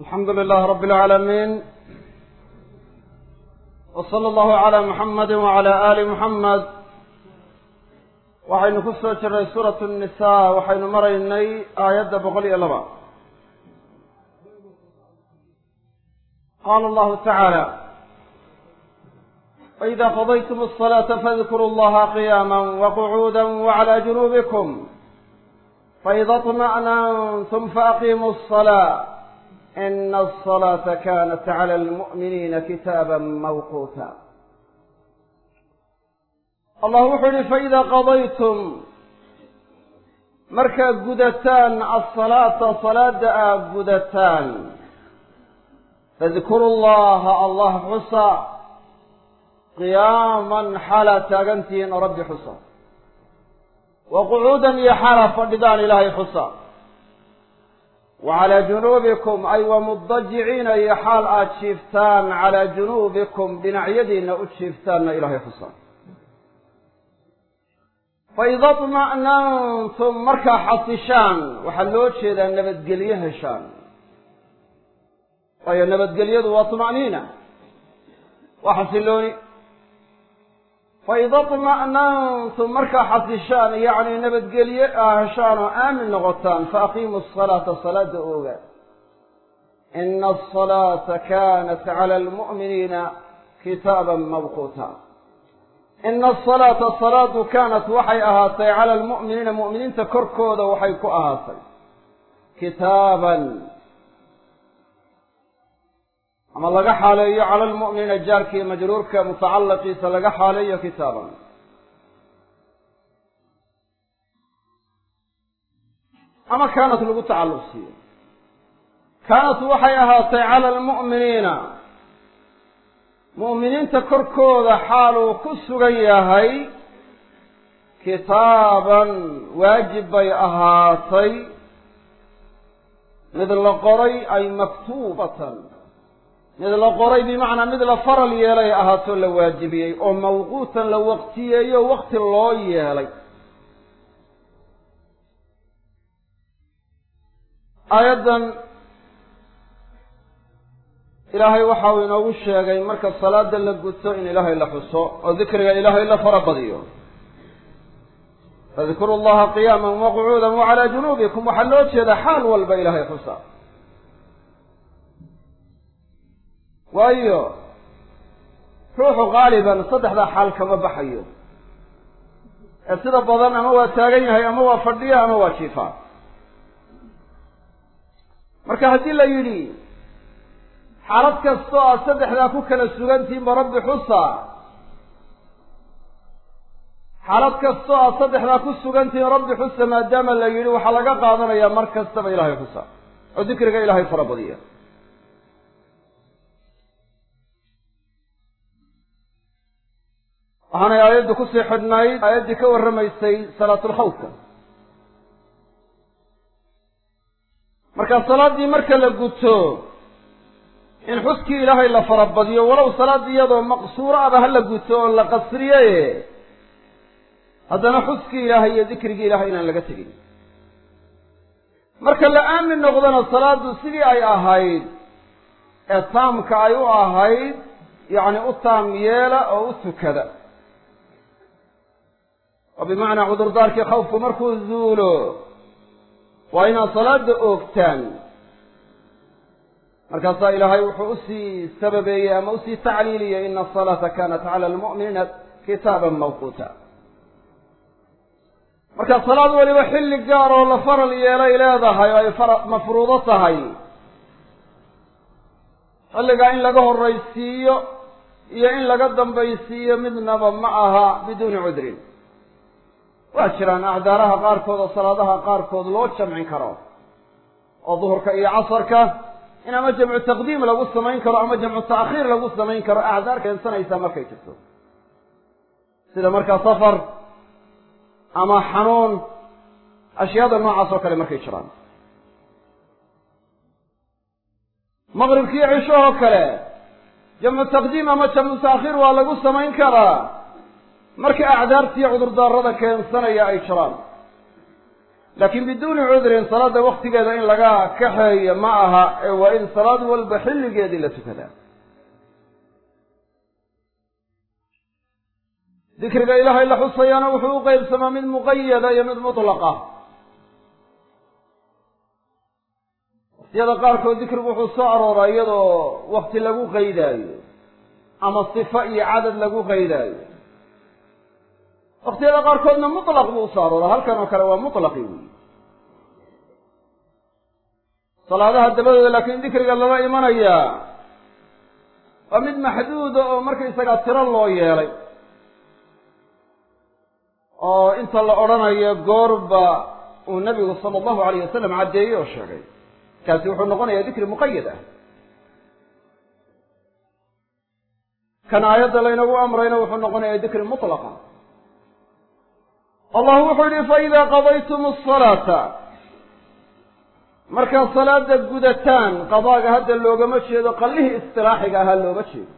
alxamdu lilaah rabi اlcaalamiin w sala allahu calaa muxamadi wacala aali muxamed waxaynu ku soo jirnay suuratu nnisaa waxaynu maraynay aayadda boqol iyo laba qaala allahu tacaala waida qadaytum الصalaata fadkuruu allaha qiyaama waqcuuda waclى junuubikum faida طma'nantum faaqiimuu الصلاة ina الصلاaةa kanat clى اlmuؤminiina kitaaba mawquuta allah wuxuu yihi faida qadaytum markaad gudataan asalaata salaada aad gudataan fadkuru llaha allah xusa qiyaaman xaalaa taagantihiin oo rabbi xusa wa qucuudan iyo xaalaa fadhidaan ilaahay xusa wa calaa junuubikum ay wa mudajiciina iyo xaal aad jiiftaan calaa junuubikum dhinacyadiina u jiiftaanna ilaahay xusa faida طma'nantum markaa xasishaan waxaa loo jeedaa nabadgelyo heshaan waayo nabadgelyadu waa طma'niina waa xasilooni faida طma'nantum markaa xasishaan yacni nabadgelye aa heshaan oo aamin noqotaan faaqiimu الصalaata salaada ooga ina الصalaata kanat calى اlmu'miniina kitaaba mawquuta ina asalaata salaadu kaanat waxay ahaatay cala almu'miniina mu'miniinta korkooda waxay ku ahaatay kitaaban ama laga xaaleeyo cala almu'miniina jaarkiiyo majruurka mutacalaqiisa laga xaaleeyo kitaaban ama kaanat lagu tacalluq siiyo kaanat waxay ahaatay cala almu'miniina mu'miniinta korkooda xaaluu ku sugan yahay kitaaban waajib bay ahaatay mid la qoray ay maktuubatan mid la qoray bimacnaa mid la faral yeelay ahaatoo la waajibiyey oo mawquutan la waqtiyeeyo waqti loo yeelay aayaddan ilaahay waxa uu inoogu sheegay marka salaada la guto in ilaahay la xuso oo dikriga ilaahay la fara badiyo fadkuru llaha qiyaama waqcuuda wacalaa junuubikum waxaa loo jeeda xaal walba ilaahay xusa waayo ruuxu qaaliban saddexdaa xaal kama baxayo ee sida badan ama waa taagan yahay ama waa fadhiya ama waa jiifaa marka haddii la yidhi xaalad kastoo aad saddexdaa ku kala sugantihiin ba rabbi xusa xaalad kastoo aad saddexdaa ku sugantihiin rabbi xusa maadaama la yidhi waxaa laga qaadanayaa mar kastaba ilaahay xusa oo dikriga ilaahay fara badiya waxaanay aayaddu kusii xidhnayd aayaddii ka warramaysay salaatulkhawfka marka salaaddii marka la guto in xuskii ilaahay la farabadiyo walow salaad iyadoo maqsuuro aba ha la guto oo la qasriye haddana xuskii ilaahay iyo dikrigii ilahay inaan laga tegin marka la aamin noqdona salaaddu sidii ay ahayd ee taamka ay u ahayd yacni u taam yeela oo u tukada oo bimacnaa cudurdaarkii khawfku markuu zuulo waa inaad salaada oogtaan markaasaa ilaahay wuxuu usii sababeeyey ama usii tacliiliyey ina asalaata kanat cala almu'miniina kitaaban mawquuta marka salaad weliba xilli gaar oo la faral yeelay leedahay oo ay fara mafruudo tahay xilligaa in laga horraysiiyo iyo in laga dambaysiiyo midnaba ma aha biduuni cudrin waa jiraan acdaaraha qaarkood oo salaadaha qaarkood loo jamcin karo oo duhurka iyo casarka in ama jamcu taqdiim lagu samayn karo ama jamcu ta'khiir lagu samayn karo acdaar keensanaysaa markay jirto sida markaa safar ama xanuun ashyaada noocaas oo kale markay jiraan maqribkiiyo cishahoo kale jamcu taqdiim ama jamcu ta'khiir waa lagu samayn karaa marka acdaartiiyo cudurdaarada keensanaya ay jiraan laakiin biduuni cudrin salaada waktigeeda in laga kaxeeyo ma aha ee waa in salaad walba xilligeedii la tukadaa dikriga ilaahay la xusayaana wuxuu u qeybsamaa mid muqayada iyo mid mutlaqa waktiyada qaarkood dikrigu wuxuu soo arooraa iyadoo wakti lagu qaydaayo ama sifa iyo cadad lagu qaydaayo waktiyada qaarkoodna mutlaq buu usoo arooraa halkan oo kale waa mutlaqi wey salaadaha dabadooda laakiin dikriga lala imanayaa waa mid maxduuda oo markaysagaa tiro loo yeelay oo inta la odhanayo goorba uu nabigu sala allahu alayh wasalam caddeeyey oo sheegay kaasi wuxuu noqonayaa dikri muqayad ah kan aayadda laynagu amrayna wuxuu noqonayaa dikri mutlaqa allah wuxuu yihi faida qadaytum asalaata markaad salaada gudataan qadaaga hadda loogama jeedo qallihii istilaaxiga ahaa looma jeedo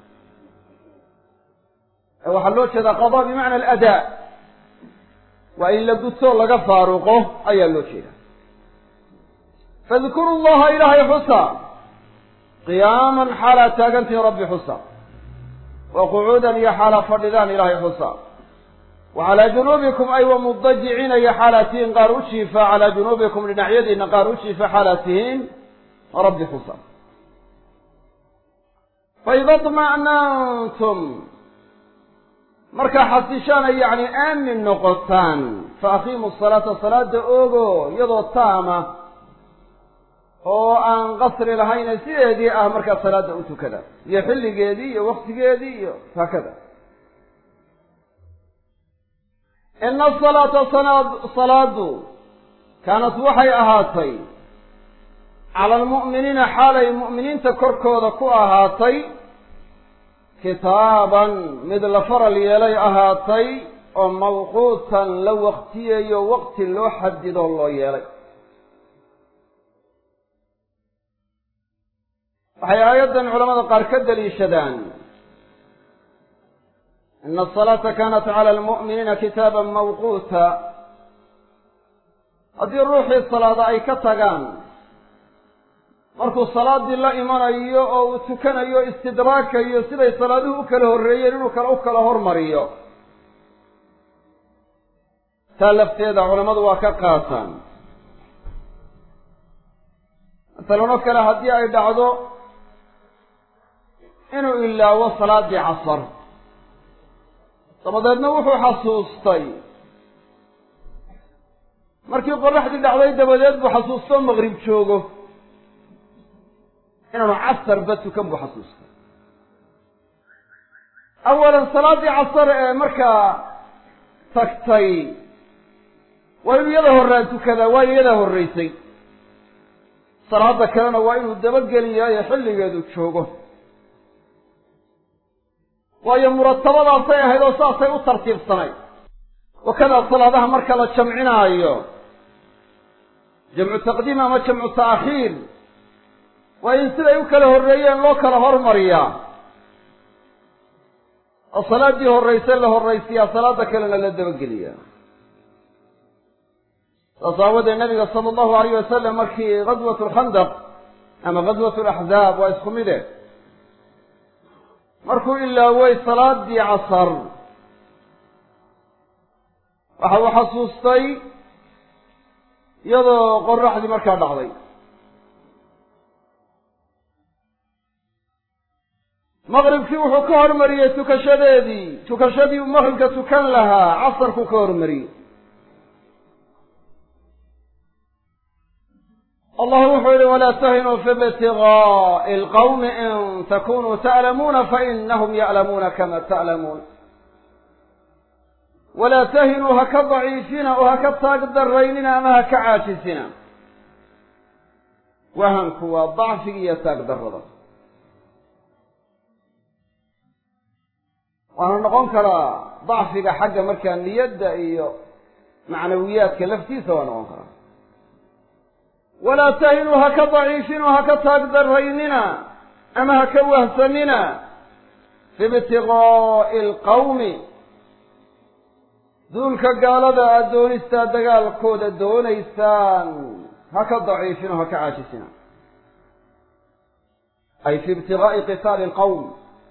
ee waxaa loo jeedaa qadaa bimacna aladaa waa in la guto laga faaruqo ayaa loo jeeda fadkuru llaha ilaahay xusa qiyaaman xaalaa taagantihin rabbi xusa wa qucuudan iyo xaalaa fadhidaan ilaahay xusa wa calaa junuubikum ay wa mudajiciina iyo xaalaa tihiin qaar u jiifa calaa junuubikum dhinacyadiina qaar u jiifa xaalaa tihiin rabbi xusa faida طma'nantum markaa xasishaan ay yacni aamin noqotaan fa aqiimu salaata salaada oogo iyadoo taama oo aan qasri lahayne sideedii ah markaa salaada u tukada iyo xilligeedii iyo waktigeedii iyo haakada ina asalaata sanaad salaadu kaanat waxay ahaatay cala almu'miniina xaalay mu'miniinta korkooda ku ahaatay kitaaban mid la faral yeelay ahaatay oo mawquutan la waktiyayo waqti loo xadido loo yeelay waxay aayaddan culamada qaar ka daliishadaan ina asalaata kanat cala almu'miniina kitaaban mawquuta haddii ruuxii salaada ay ka tagaan markuu salaadii la imanayo oo uu tukanayo istidraakayo siday salaaduhu u kala horreeyeen inuu kale u kala hormariyo taa lafteeda culammadu waa ka qaataan masalan oo kale haddii ay dhacdo inuu ilaawo salaadii casar dabadeedna wuxuu xasuustay markii qoraxdii dhacday dabadeed buu xasuustoo maqrib joogo inaanu casarba tukan buu xasuustay awalan salaaddii casar ee markaa tagtay waa inuu iyada horaan tukadaa waayo iyadaa horraysay salaada kalena waa inuu dabageliyayo xilligeedu joogo waayo muratabadaasay ahayd oo saasay u tartiibsanay wakadaa salaadaha marka la jamcinaayo jamcu taqdiim ama jamcu ta'khiir waa in siday u kala horreeyeen loo kala hormariyaa oo salaaddii horrayse la horraysiyaa salaada kalena la dabageliyaa saas aawadeed nabiga sala allahu alayh wasalam markii ghaswat alkhandaq ama ghaswat alaxzaab waa isku mide markuu ilaaway salaadii casar waxa uu xasuustay iyadoo qoraxdii markaa dhacday maqribkii wuxuu ka hormariyey tukashadeedii tukashadii uu maqribka tukan lahaa casarkuu ka hormariyey allah wuxuu yihi walaa tahinuu fi ibtigaai lqawmi in takunuu ta'lamuuna fainahum ya'lamuuna kama ta'lamuun walaa tahinuu ha ka daciifina oo ha ka taag daraynina ama ha ka caajisina wahanku waa dacfiga iyo taag darada waana noqon karaa dacfiga xagga markaa niyadda iyo macnawiyaadka laftiisa waa noqon karaa walaa tahinuu ha ka daciifinoo ha ka taag daraynina ama ha ka wahsamina fi ibtiqaa'i alqawmi duulka gaalada aada doonistaa dagaalkooda doonaysaan ha ka daciifino ha ka caajisina ay fi ibtigaa'i qitaali alqawm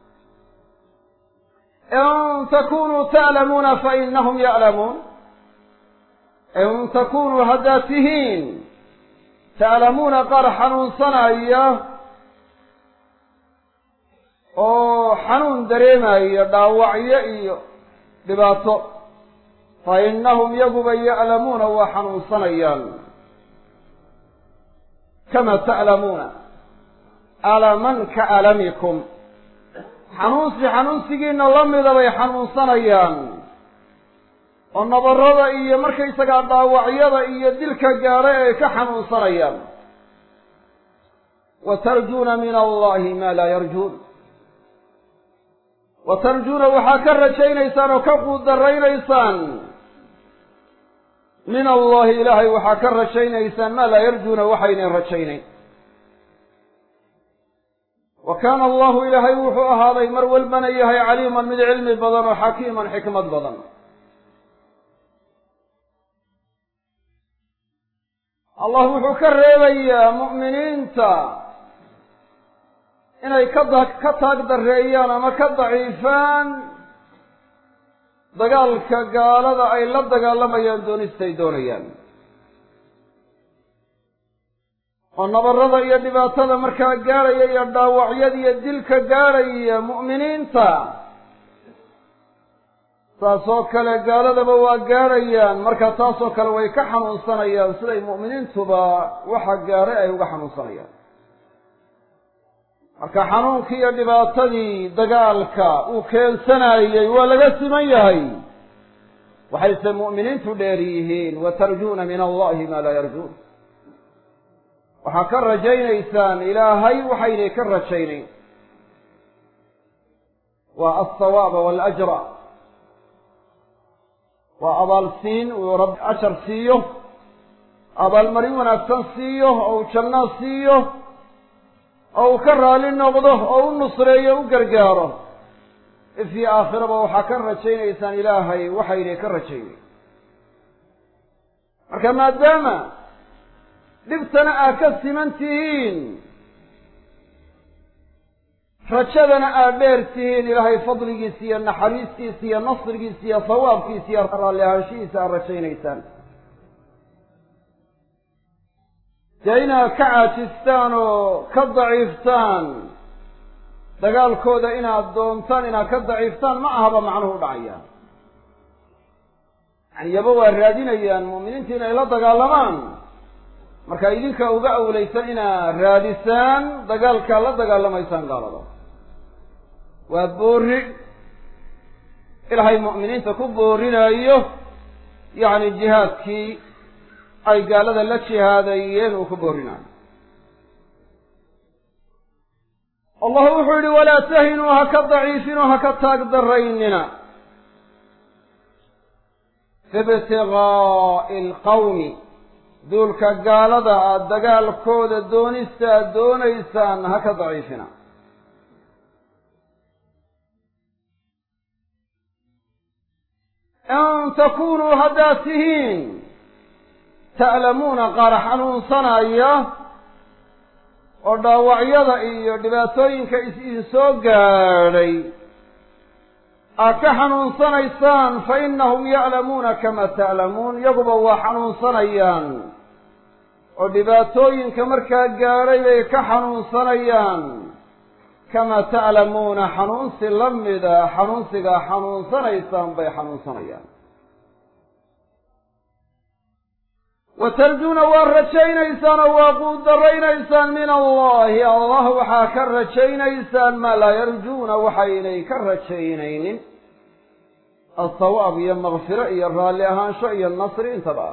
in takunuu ta'lamuuna fainahum ya'lamuun in takunuu haddaad tihiin ta'lamuuna qaar xanuunsanaya oo xanuun dareemaya dhaawacyo iyo dhibaato fa innahum yaguba ya'lamuuna waa xanuunsanayaan kama ta'lamuuna alaman ka alamikum xanuunsi xanuunsigiina la mida bay xanuunsanayaan oo nabarada iyo markaysagaa dhaawacyada iyo dilka gaadhay ay ka xanuunsanayaan wa tarjuuna min allahi maa laa yarjuun wa tarjuuna waxaa ka rajaynaysaan oo ka quudaraynaysaan min allahi ilaahay waxaa ka rajaynaysaan maa laa yarjuuna waxaynan rajaynayn wa kaana allahu ilaahay wuxuu ahaaday mar walbana yahay caliiman mid cilmi badan oo xakiiman xikmad badan allah wuxuu ka reebayaa mu'miniinta inay ka da ka taag dareeyaan ama ka daciifaan dagaalka gaalada ay la dagaalamayaan doonistay doonayaan oo nabarada iyo dhibaatada markaa gaadhaya iyo dhaawacyada iyo dilka gaadhaya mu'miniinta saasoo kale gaaladaba waa gaadhayaan marka taasoo kale way ka xanuunsanayaan siday mu'miniintuba waxa gaadhay ay uga xanuunsanayaan marka xanuunkii iyo dhibaatadii dagaalka uu keensanayey waa laga siman yahay waxayse mu'miniintu dheer yihiin wa tarjuuna min allahi maa laa yarjuun waxaa ka rajaynaysaan ilaahay waxaynay ka rajaynayn waa alsawaaba waalajra waa abaalsiin uu rab ajar siiyo abaalmarin wanaagsan siiyo oo uu janno siiyo oo uu ka raali noqdo oo u nusreeyo u gargaaro ifii aakhiraba waxaa ka rajaynaysaan ilaahay waxaynay ka rajaynayn marka maadaama dhibtana aad ka siman tihiin rajadana aad dheer tihiin ilaahay fadligiisa iyo naxariistiisa iyo nasrigiisa iyo sawaabkiisa iyo raalli ahaanshihiisa aad rajaynaysaan dee inaad ka caajistaan oo ka daciiftaan dagaalkooda inaad doontaan inaad ka daciiftaan ma ahaba macnuhu dhacaya yani yaba waa raadinayaan mu'miniinta inay la dagaalamaan marka idinka uga awlaysan inaad raadisaan dagaalkaa la dagaalamaysaan gaalada waa boorri ilaahay mu'miniinta ku boorinayo yacni jihaadkii ay gaalada la jihaadayeen uu ku boorinayo allah wuxuu yihi walaa tahinuu ha ka daciifinoo ha ka taag daraynina fi ibtigaa'i alqawmi duulka gaalada aada dagaalkooda doonista aad doonaysaan ha ka daciifina in takunuu haddaad tihiin ta'lamuuna qaar xanuunsanaya oo dhaawacyada iyo dhibaatooyinka is-idin soo gaadhay aad ka xanuunsanaysaan fa innahum ya'lamuuna kama ta'lamuun iyaguba waa xanuunsanayaan oo dhibaatooyinka markaa gaadhay bay ka xanuunsanayaan kama ta'lamuuna xanuunsi la mida xanuunsigaa xanuunsanaysaan bay xanuunsanayaan wa tarjuuna waa rajaynaysaan oo waa quudaraynaysaan min allahi allah waxaa ka rajaynaysaan maa laa yarjuuna waxaynay ka rajaynaynin alsawaab iyo makfiro iyo raalli ahaansho iyo nasri intaba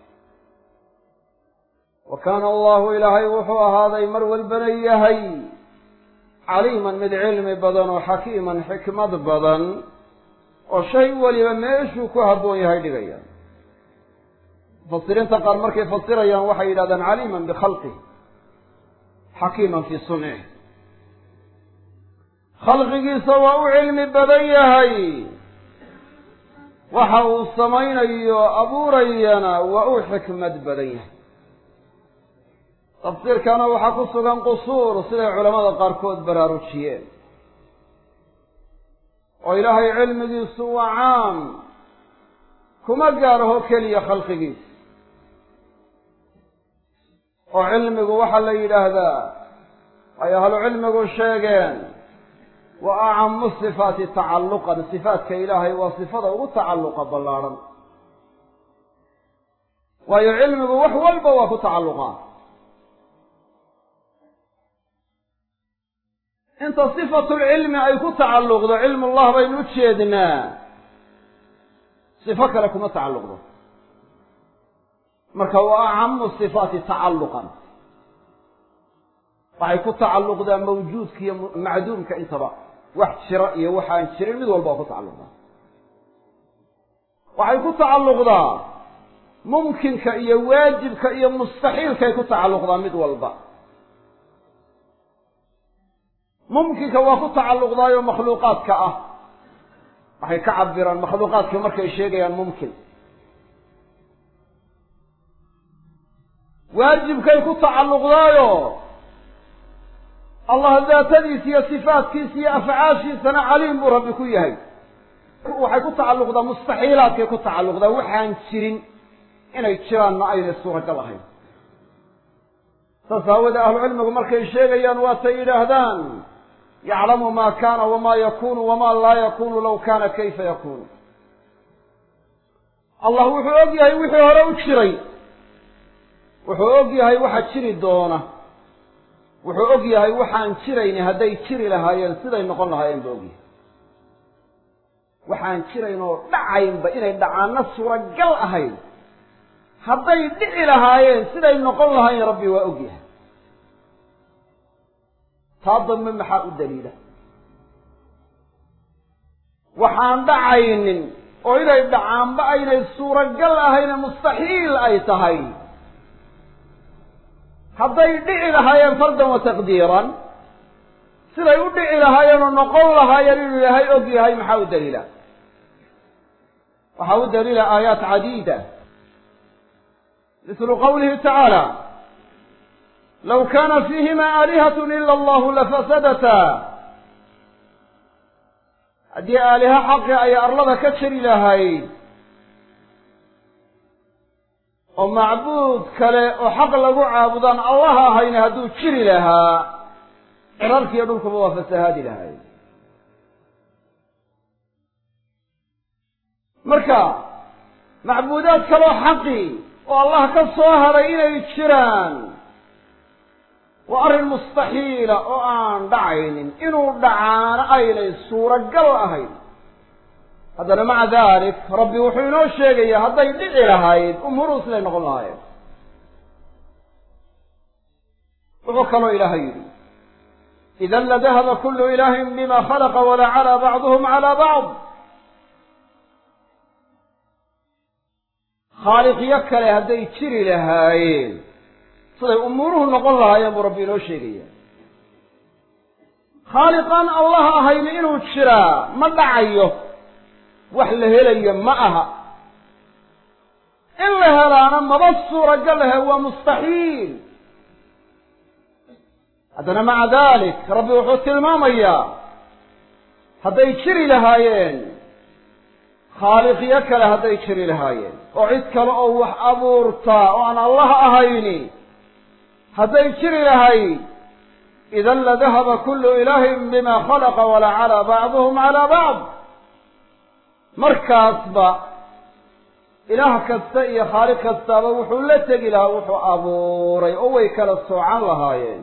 wa kaana allahu ilaahay wuxuu ahaaday mar walbana yahay caliiman mid cilmi badan oo xakiiman xikmad badan oo shay weliba meeshuu ku habboon yahay dhigaya mufasiriinta qaar markay fasirayaan waxay yidhahdaan caliiman bikhalqih xakiiman fii suncih khalqigiisa waa u cilmi badan yahay waxa uu samaynayo abuurayana waa uu xikmad badan yahay tafsiirkana waxaa ku sugan qusuur siday culamada qaarkood baraarujiyeen oo ilaahay cilmigiisu waa caam kuma gaaraho keliya khalqigiisa oo cilmigu waxaa la yidhaahdaa ay ahlu cilmigu sheegeen wa acamu sifaati tacalluqan sifaatka ilaahay waa sifada ugu tacalluqa ballaadhan waayo cilmigu wax walba waa ku tacalluqaa inta sifatulcilmi ay ku tacalluqdo cilmullah baynu u jeednaa sifo kale kuma tacalluqdo marka wa acamu sifaati tacalluqan waxay ku tacalluqdaa mawjuudka iyo macduumka intaba wax jira iyo waxaan jirin mid walba waa ku tacalluqdaa waxay ku tacalluqdaa mumkinka iyo waajibka iyo mustaxiilkaay ku tacalluqdaa mid walba mumkinka waa ku tacalluqdaayo makhluuqaadka ah waxay ka cabiraan makhluuqaadka markay sheegayaan mumkin waajibkay ku tacalluqdaayo allah daatadiisa iyo sifaatkiisa iyo afcaashiisana caliim buu rabbi ku yahay waxay ku tacalluqdaa mustaxiilaadkay ku tacalluqdaa waxaan jirin inay jiraanna aynay suuragal ahayn saas aawoodee ahlucilmigu markay sheegayaan waatay yidhaahdaan yaclamu maa kaana wamaa yakunu wamaa laa yakunu law kaana kayfa yakunu allah wuxuu og yahay wixii hore u jiray wuxuu og yahay waxa jiri doona wuxuu og yahay waxaan jirayni hadday jiri lahaayeen siday noqon lahaayeen ba ogyahay waxaan jirayn oo dhacaynba inay dhacaanna suuragal ahayn hadday dhici lahaayeen siday noqon lahaayeen rabbi waa og yahay taa dambe maxaa u daliila waxaan dhacaynin oo inay dhacaanba aynay suuragal ahayne mustaxiil ay tahay hadday dhici lahaayeen fardan wa taqdiiran siday u dhici lahaayeen oo noqon lahaayeen inuu ilaahay og yahay maxaa u daliila waxaa u daliila aayaat cadiida mislu qawlihi tacaala law kaana fiihima aalihat ila allahu lafasadata haddii aaliha xaqi ay arlada ka jari lahayd oo macbuud kale oo xaq lagu caabudaan allah ahayna hadduu jiri lahaa cirarkiiyo dhulkuba waa fasahaadi lahay marka macbuudaad kaloo xaqi oo allah ka soo haray inay jiraan waa arrin mustaxiila oo aan dhacaynin inuu dhacaano aynay suuragal ahayn haddana maca dalik rabbi wuxuu inoo sheegayaa hadday dhici lahayd umuruhu siday noqon lahaayeen wuxuu kaloo ilaahay yidhi idan ladahaba kullu ilaahin bima khalaqa walacalaa bacduhum calaa bacd khaaliqyo kale hadday jiri lahaayeen siday umuuruhu noqon lahaayeen buu rabbi inoo sheegaya khaaliqaan allah ahayni inuu jiraa ma dhacayo wax la helayo ma aha in la helaana maba suuragal ahe waa mustaxiil haddana maca dalik rabbi wuxuu tilmaamayaa hadday jiri lahaayeen khaaliqyo kale hadday jiri lahaayeen oo cid kale oo wax abuurtaa oo aan allah ahayni hadday jiri lahayd idan ladahaba kullu ilaahin bima khalaqa walacalaa bacduhum calaa bacd markaasba ilaah kasta iyo khaaliq kastaaba wuxuu la tegi lahaa wuxuu abuuray oo way kala soocan lahaayeen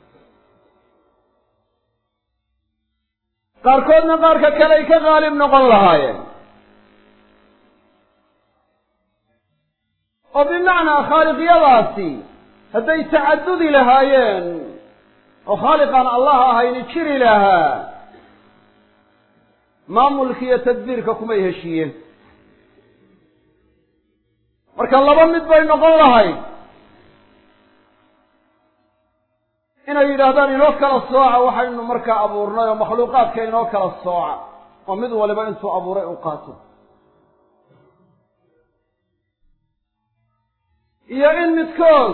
qaarkoodna qaarka kale ay ka qaalib noqon lahaayeen oo bimacnaa khaaliqyadaasi hadday tacadudi lahaayeen oo khaaliqaan allah ahayni jiri lahaa maamulka iyo tadbiirka kumay heshiiyeen marka laba mid bay noqon lahayd inay yidhaahdaan inoo kala sooca waxaynu markaa abuurnay oo makhluuqaadka inoo kala sooca oo mid waliba intuu abuuray u qaato iyo in midkood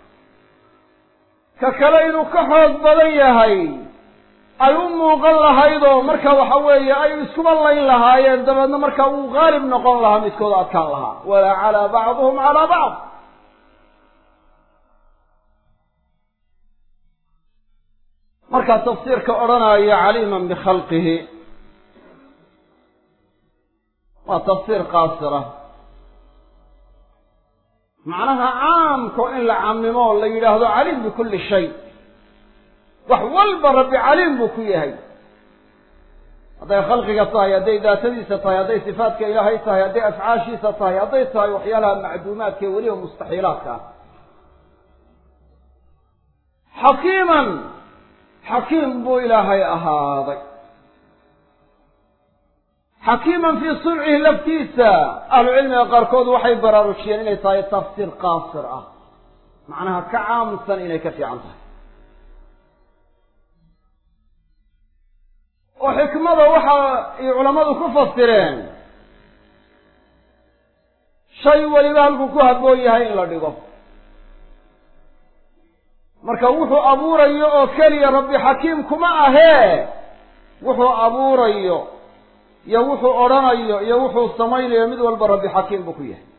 ka kale inuu ka xoog badan yahay ay u muuqan lahaydoo marka waxa weeye ay iskuba layn lahaayeen dabeedna marka uu qaalib noqon lahaa midkooda adkaan lahaa walaa calaa bacduhum calaa bacd markaa tafsiirka odhanaya caliiman bikhalqihi waa tafsiir qaasira macnaha caamko in la camimo la yidhaahdo caliim bikulli shay wax walba rabbi caliim buu ku yahay hadday khalqiga tahay hadday daatadiisa tahay hadday sifaatka ilaahay tahay hadday afcaashiisa tahay hadday tahay waxyaalaha macduumaadka ee weliba mustaxiilaadka ah xakiiman xakiim buu ilaahay ahaaday xakiiman fii suncihi laftiisa ahlucilmiga qaarkood waxay baraarujiyeen inay tahay tafsiir qaasir ah macnaha ka caamsan inay ka fiican tahay oo xikmada waxa ay culammadu ku fasireen shay weliba halkuu ku habboon yahay in la dhigo marka wuxuu abuurayo oo keliya rabbi xakiim kuma ahee wuxuu abuurayo iyo wuxuu odhanayo iyo wuxuu samaynayo mid walba rabbi xakiim buu ku yahay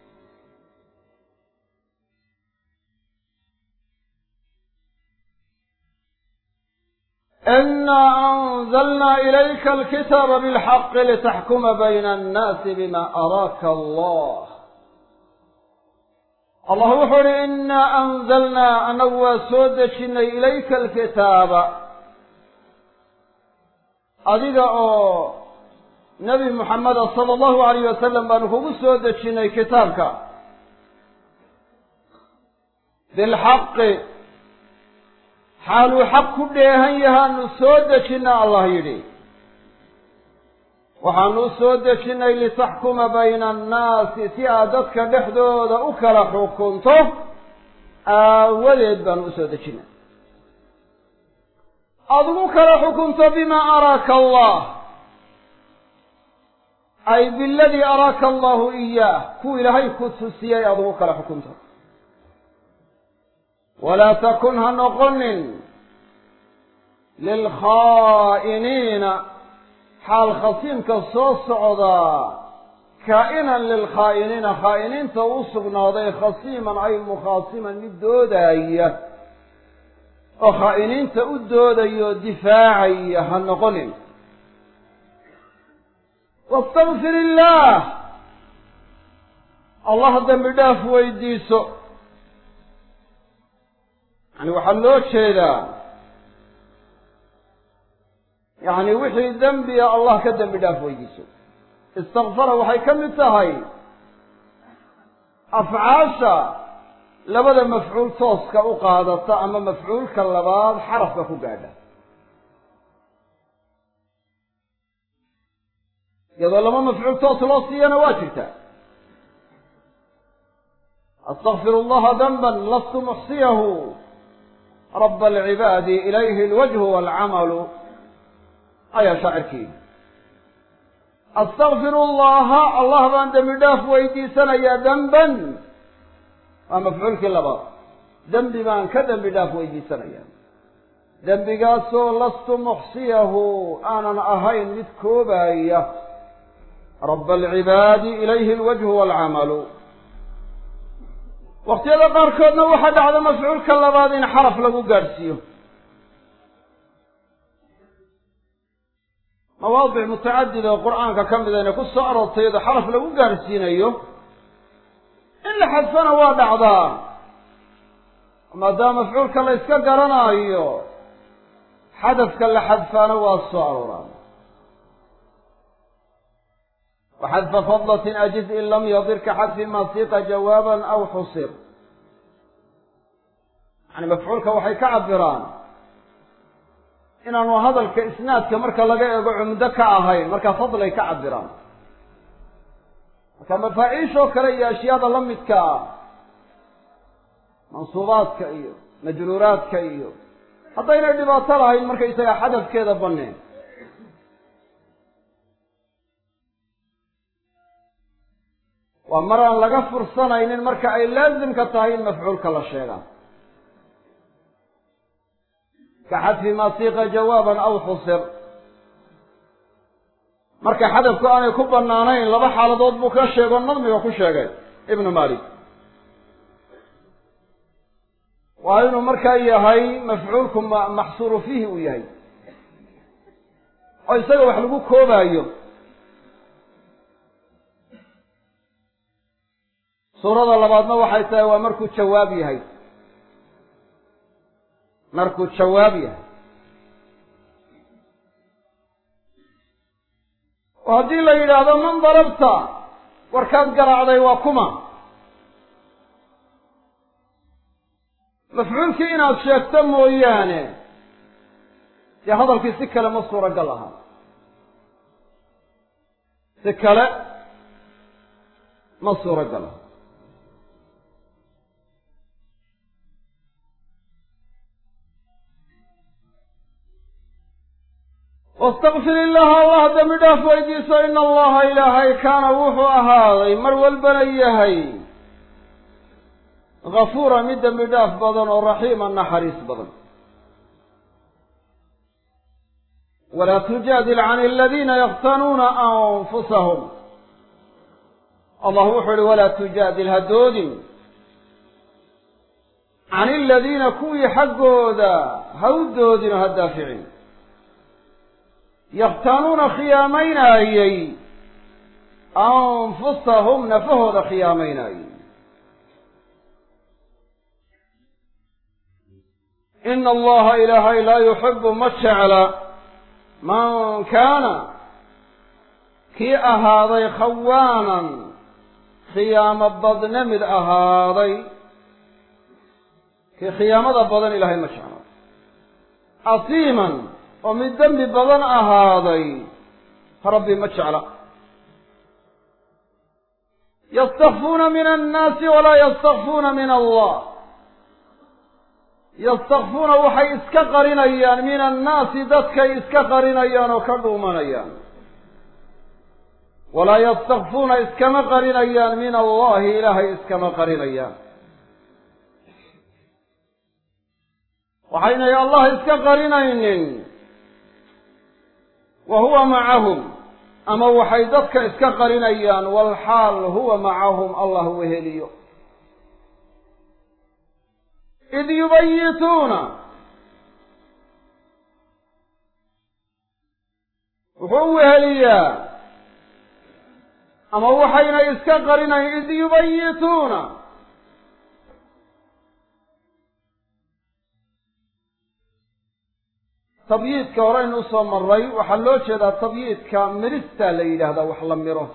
inaa anzalnaa ilayka alkitaaba bilxaqi litaxkuma bayna annaasi bima araaka allah allah wuxuu uhi inaa anzalnaa annagu waa soo dejinnay ilayka alkitaaba adiga oo nebi muxameda sala allahu alayh wasalam baanu kugu soo dejinnay kitaabka bilxaqi xaaluu xaq ku dheehan yahaanu soo dejinna allah yidhi waxaanu u soo dejinnay litaxkuma bayna annaasi si aad dadka dhexdooda u kala xukunto aawadeed baanu usoo dejinnay aada ugu kala xukunto bimaa araaka allah ay biladii araaka allahu iyaah kuu ilaahay ku tusiyey aada ugu kala xukunto walaa takun ha noqonin lilkhaa'iniina xaal khasiimka soo socdaa kaa'inan lilkhaa'iniina khaa'iniinta u sugnaaday khasiiman ay mukhaasiman mid doodaya oo khaa'iniinta u doodaya oo difaacaya ha noqonin wastakfir illaah allah dembi dhaaf weydiiso yani waxaa loo jeedaa yacni wixii dembiga allah ka dembi dhaaf weydiiso istakfara waxay ka mid tahay afcaasha labada mafcuul tooska u qaadata ama mafcuulka labaad xarafka ku gaadha iyadoo laba mafcuul toos loo siiyana waa jirtaa astakfiru allaha danban lastu muxsiyahu raba alcibaadi ilayhi alwajhu waalcamalu ayaa shaacirkii astakfiru allaha allah baan dembi dhaaf weydiisanayaa demban waa mafcuulkii labaad dembi baan ka dembi dhaaf weydiisanayaa dembigaasoo lastu muxsiyahu aanan ahayn mid koobaaya raba alcibaadi ilayhi alwajhu waalcamalu waqtiyada qaarkoodna waxaa dhacda mafcuulka labaad in xaraf lagu gaadhsiiyo mawaadic mutacadid oo qur-aanka ka mida inay ku soo aroortay iyadoo xaraf lagu gaadhsiinayo in la xadfana waa dhacdaa maadaama mafcuulka la yska garanaayo xadafka la xadfaana waa soo arooraa waxadfa fadlatin ajiz in lam yadir ka xadfi ma siqa jawaaban aw xusir yani mafcuulka waxay ka cabiraan inaanu hadalka isnaadka marka laga eego cumdo ka ahayn marka fadlay ka cabiraan marka mafaaciishoo kale iyo ashyaada la midka ah mansuubaadka iyo majruuraadka iyo haddaynay dhibaato lahayn markaysaga xadafkeeda baneen waa mar aan laga fursanaynin marka ay laasimka tahay in mafcuulka la sheegaa ka xadfi maa siiqa jawaaban aw xusir marka xadafku aanay ku bannaanayn laba xaaladood buu ka sheego nadmiga ku sheegay ibnu malik waa inuu markaa yahay mafcuulku maxsuuru fiihi uu yahay oo isaga wax lagu koobaayo suurada labaadna waxay tahay waa markuu jawaab yahay markuu jawaab yahay oo haddii la yidhaahdo man darabta warkaad garaacday waa kuma mafcuulkii inaad sheegto mooyaane dee hadalkii si kale ma suuragal aha si kale ma suuragal aha wastakfir illaha allah dembi dhaaf weydiiso ina allaha ilaahay kaana wuxuu ahaaday mar walbana yahay gafuura mid dembi dhaaf badan oo raxiima naxariis badan walaa tujaadil can aladiina yaktanuuna anfusahum allah wuxuu ihi walaa tujaadil ha doodin can aladiina kuwii xaggooda ha u doodin oo ha daaficin yakhtaanuuna khiyaamaynaayey anfusahum nafahooda khiyaamaynaayey ina allaha ilaahay laa yuxibu ma jecla man kaana kii ahaaday khawaanan khiyaamo badne mid ahaaday kii khiyaamada badan ilaahay ma jecla asiiman oo mid dembi badan ahaaday rabbi ma jecla yastakfuuna min annaasi walaa yastakfuuna min allah yastakfuuna waxay iska qarinayaan min annaasi dadkay iska qarinayaan oo ka dhuumanayaan walaa yastakfuuna iskama qarinayaan min allahi ilaahay iskama qarinayaan waxaynay allah iska qarinaynin wa huwa macahum ama waxay dadka iska qarinayaan walxaal huwa macahum allah weheliyo id yubayituuna wuxuu weheliyaa ama waxayna iska qarinayn id yubayituuna tabyiidka horeynu usoo maray waxaa loo jeedaa tabyiidka mirista la yidhaahdaa wax la miro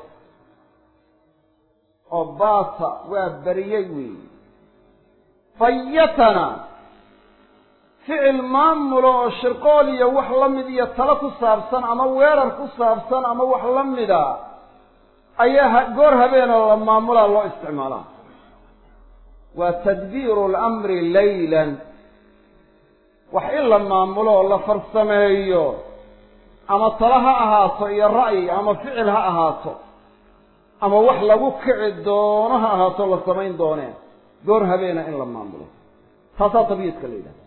oo baata waa beriyey weey bayatana ficil maamulo oo shirqool iyo wax la mid iyo talo ku saabsan ama weerar ku saabsan ama wax la mida ayaa goor habeenoo la maamulaa loo isticmaalaa waa tadbiiru lamri laylan wax in la maamulo oo la farsameeyo ama talo ha ahaato iyo ra'yi ama ficil ha ahaato ama wax lagu kici doono ha ahaato la samayn doonee goor habeena in la maamulo taasaa tabyiidka la yidhahda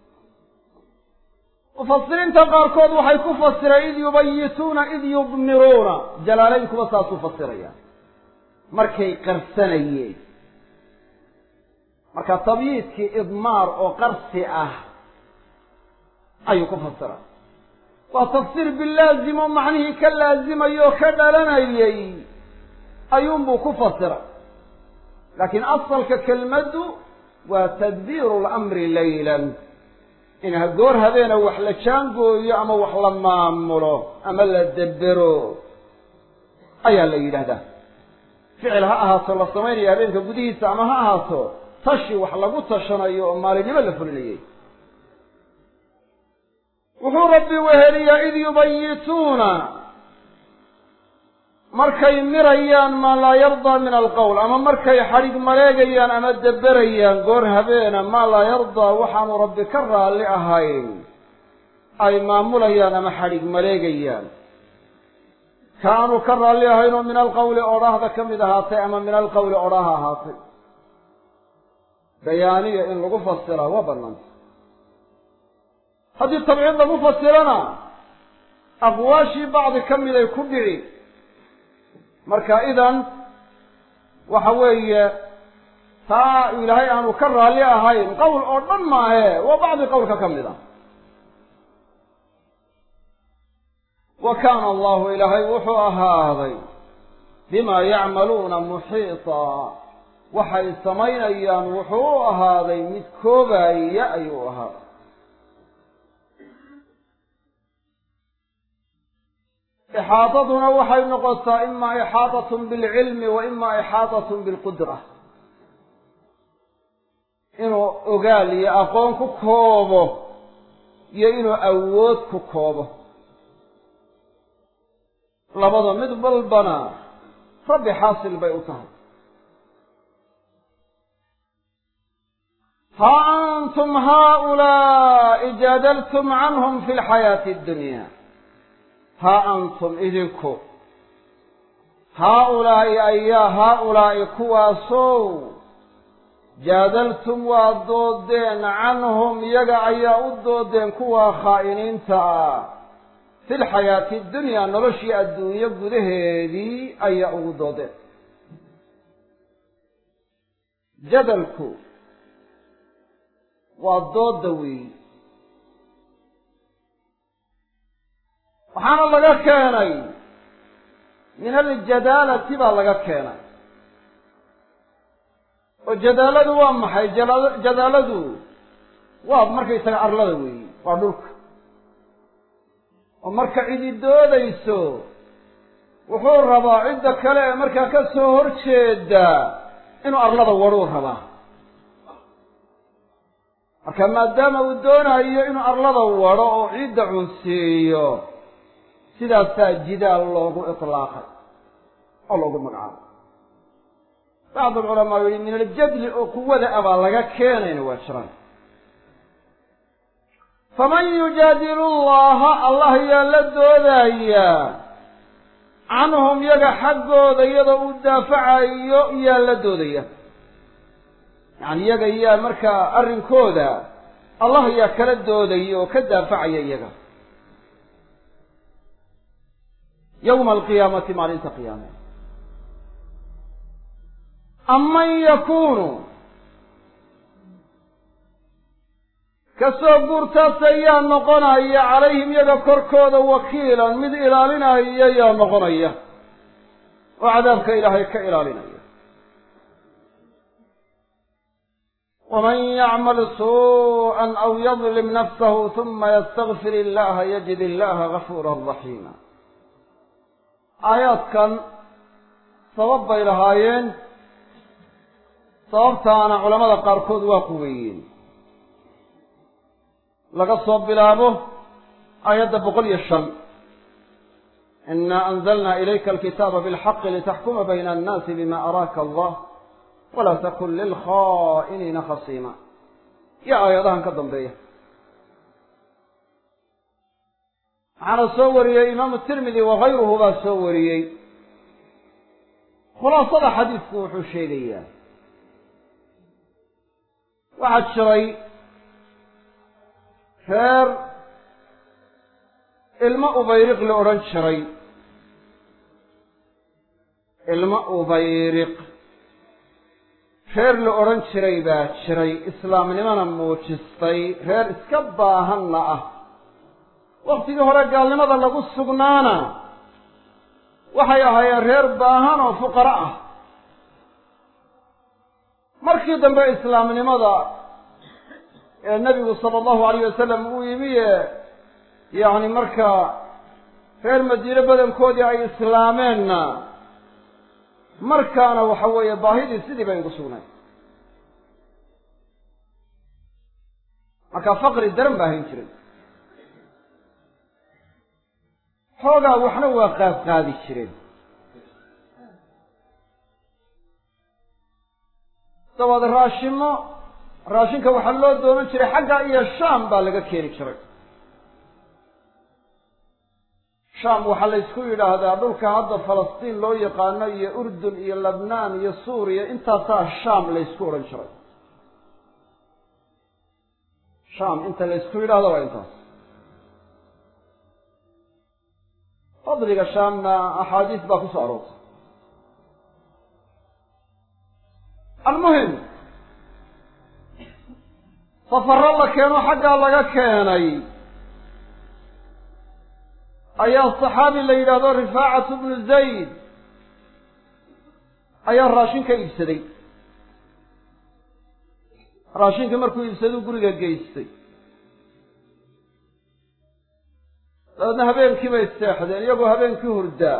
mufasiriinta qaarkood waxay ku fasireen id yubayituuna id yudmiruuna jalaalaynkuba saasuu fasiraya markay qarsanayeen marka tabyiidkii idmaar oo qarsi ah ayuu ku fasira waa tafsiir bilaazim oo macnihii ka laazimayay oo ka dhalanayay ayuunbuu ku fasira laakiin asalka kelmaddu waa tadbiiru lamri laylan in goor habeena wax la jaangooyo ama wax la maamulo ama la debero ayaa la yidhaahdaa ficil ha ahaato la samaynayo habeenka gudihiisa ama ha ahaato tashi wax lagu tashanayo oo maalinimo la fulinayay wuxuu rabbi weheliyaa id yubayituuna markay mirayaan maa laa yardaa min alqowl ama markay xadhig maleegayaan ama deberayaan goor habeena maa laa yardaa waxaanu rabbi ka raalli ahayn ay maamulayaan ama xadhig maleegayaan kaanuu ka raalli ahayn oo min alqawli odhaahda ka mid ahaatay ama min alqawli odhaha ahaatay bayaaniya in lagu fasiraa waa banaanta haddii tabciid lagu fasirana aqwaashii bacdi ka mid ay ku dhici marka idan waxa weeye taa ilaahay aanu ka raalli ahayn qowl oo dhan maahe waa bacdi qowlka ka mid a wa kaana allahu ilaahay wuxuu ahaaday bimaa yacmaluuna muxiita waxay samaynayaan wuxuu u ahaaday mid koobaya ayuu ahaaday ixaadaduna waxay noqotaa imaa ixaadatun bilcilmi wa imaa ixaadatun bilqudra inuu ogaal iyo aqoon ku koobo iyo inuu awood ku koobo labada mid walbana rabbi xaasil bay u tahay ha antum haaulaa'i jaadaltum canhum fi lxayaati addunya haa antum idinku haa-ulaa'i ayaa haa-ulaa'i kuwaasow jaadaltum waa doodeen canhum iyaga ayaa u doodeen kuwaa khaa'iniinta ah fi lxayaati dunyaa noloshii adduunyo gudaheedii ayaa ugu doodeen jadalku waa doodda weeyi waxaana laga keenay min aljadaalati baa laga keenay oo jadaaladu waa maxay jadaaladu waa markaysaga arlada weeyi waa dhulka oo marka cidi doodayso wuxuu rabaa cidda kale ee markaa ka soo horjeeda inuu arlada wadhuu rabaa marka maadaama uu doonayo inuu arlada wadho oo ciidda cunsiiyo sidaasaa jidaal loogu itlaaqay oo loogu magacaabay bacd alculamaa yihi min aljadli oo quwada a baa laga keenayna waa jiraan faman yujaadilu llaha allah yaa la doodayaa canhum yaga xaggooda iyadoo uu daafacayo yaa la doodaya yacani iyaga yaa markaa arrinkooda allah yaa kala doodaya oo ka daafacaya iyaga yowma alqiyaamati maalinta qiyaame aman yakunu kasoo guurtaas ayaa noqonaya calayhim yaga korkooda wakiilan mid ilaalinaya yaa noqonaya oo cadaabka ilaahay ka ilaalinaya waman yacmal suuءa aw yadlim nafsahu huma ystakfir illaha yajid illaha gafuura raxiima aayaadkan sabab bay lahaayeen sababtaana culamada qaarkood waa quweeyeen laga soo bilaabo aayadda boqol iyo shan inaa anzalna ilayka alkitaaba bilxaqi litaxkuma bayna annaasi bima araaka allah walaa takun lilkhaa'iniina khasiima iyo aayadahan ka dambeeya waxaana soo wariyey imaamu tirmidi wakayruhu baa soo wariyey khulaasada xadiidku wuxuu sheegayaa waxaa jiray reer ilmo ubayriq la odhan jiray ilmo ubayriq reer la odhan jiray baa jiray islaamnimana muujistay reer iska baahanna ah waktigii hore gaalnimada lagu sugnaana waxay ahaayeen reer baahan oo fuqaro ah markii dambe islaamnimada ee nebigu sala allahu alayh wasalam uu yimi ee yacni markaa reer madiine badankoodii ay islaameenna markaana waxa weeye baahidii sidii bay ugu sugnayd markaa faqri daran baa hayn jiray xoogaa waxna waa qaadqaadi jireen dabaad raashimo raashinka waxaa loo doonan jiray xagga iyo shaam baa laga keeni jiray shaam waxaa la ysku yidhaahdaa dhulka hadda falastiin loo yaqaano iyo urdun iyo lebnaan iyo suuriya intaasaa shaam la ysku odhan jiray shaam inta la ysku yidhahdo waa intaas fadliga shaamna axaadiis baa ku soo aroortay almuhim safaro la keeno xaggaa laga keenay ayaa saxaabi la yidhaahdo rifaacatu bnu zayd ayaa raashin ka iibsaday raashinkii markuu iibsaduu guriga geystay dabeedna habeenkii bay seexdeen iyagoo habeenkii hurdaa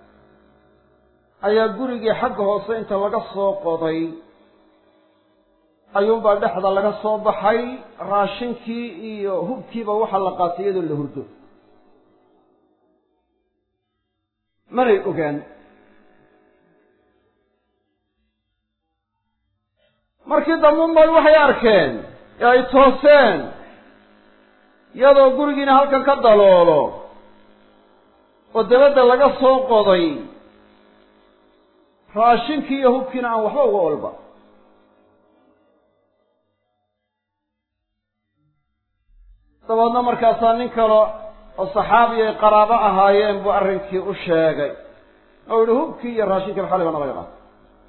ayaa gurigii xagga hoose inta laga soo qoday ayuunbaa dhexda laga soo baxay raashinkii iyo hubkiiba waxaa la qaatay iyadoo la hurdo manay ogaan markii dambuunbay waxay arkeen ee ay tooseen iyadoo gurigiina halkan ka daloolo oo dabadda laga soo qoday raashinkii iyo hubkiina aan waxba uga olba dabeedna markaasaa nin kale oo saxaabi ay qaraabo ahaayeen buu arrinkii u sheegay oo yihi hubkii iyo raashinkii xalay bana laga qaatay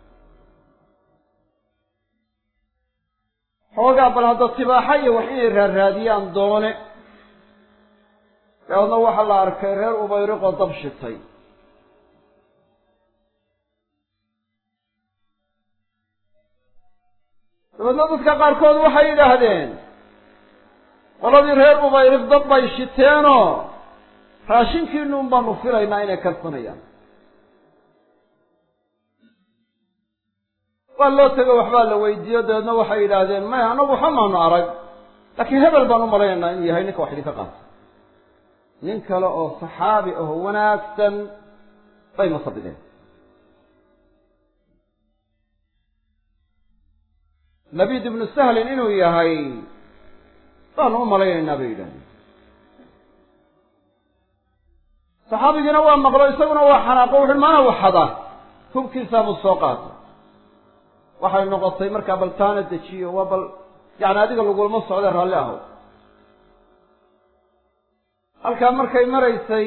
xoogaa bal hadda tibaaxa iyo wax inay raarraadiyaan doone dabeedna waxaa la arkay reer ubayriqoo dab shitay dabeedna dadka qaarkood waxay yidhaahdeen qoladii reer ubayriq dad bay shiteenoo raashinkiinuun baanu filaynaa inay karsanayaan waa loo tego waxbaa la weydiiyo dabeedna waxay yidhaahdeen maya anagu waxa maanu arag laakiin hebel baan u malaynaynaa inuu yahay ninka wax idinka qaata nin kale oo saxaabi aho wanaagsan bay masabideen labid ibnu sahlin inuu yahay baanu u malaynaynaa bay yidhahdeen saxaabigiina waa maqlo isaguna waa xanaaqo wuxuui maana waxada hubkiisaabuu soo qaatay waxay noqotay markaa bal taana dejiyo waa bal yacni adiga lagulama socda raalli aho halkaa markay maraysay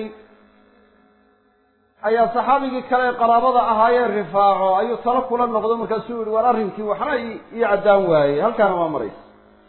ayaa saxaabigii kale ee qaraabada ahaayeen rifaaco ayuu talo kula noqdo markaasuu yihi war arrinkii waxna ii caddaan waayey halkaana waa maraysa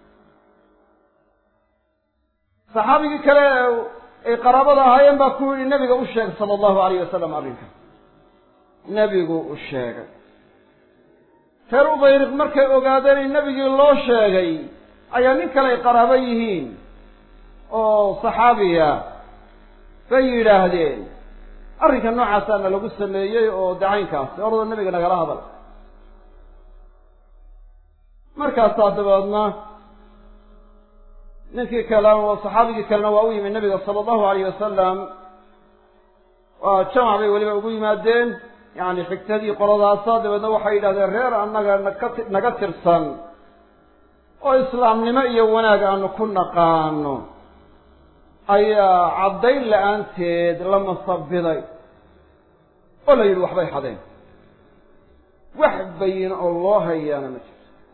saxaabigii kale ay qaraabada ahaayeen baa ku yidhi nebiga u sheeg sala allahu alayh wasalam arrinka nebigu u sheegay reer ubayriq markay ogaadeen in nebigii loo sheegay ayaa nin kale ay qaraabo yihiin oo saxaabiya bay yidhaahdeen arrinka noocaasaana lagu sameeyey oo dacaynkaasi orada nebiga nagala hadal markaasaa dabeedna ninkii kale oo saxaabigii kalena waa u yimid nebiga sala allahu alayh wasalam waa jamac bay weliba ugu yimaadeen yacni xigtadii qoladaasa dabeedna waxay yidhahdeen reer annaga naka naga tirsan oo islaamnimo iyo wanaag aanu ku naqaano ayaa caddayn la-aanteed la masabiday oo la yidhi waxbay xadeen wax bayin oo loo hayaana ma jirto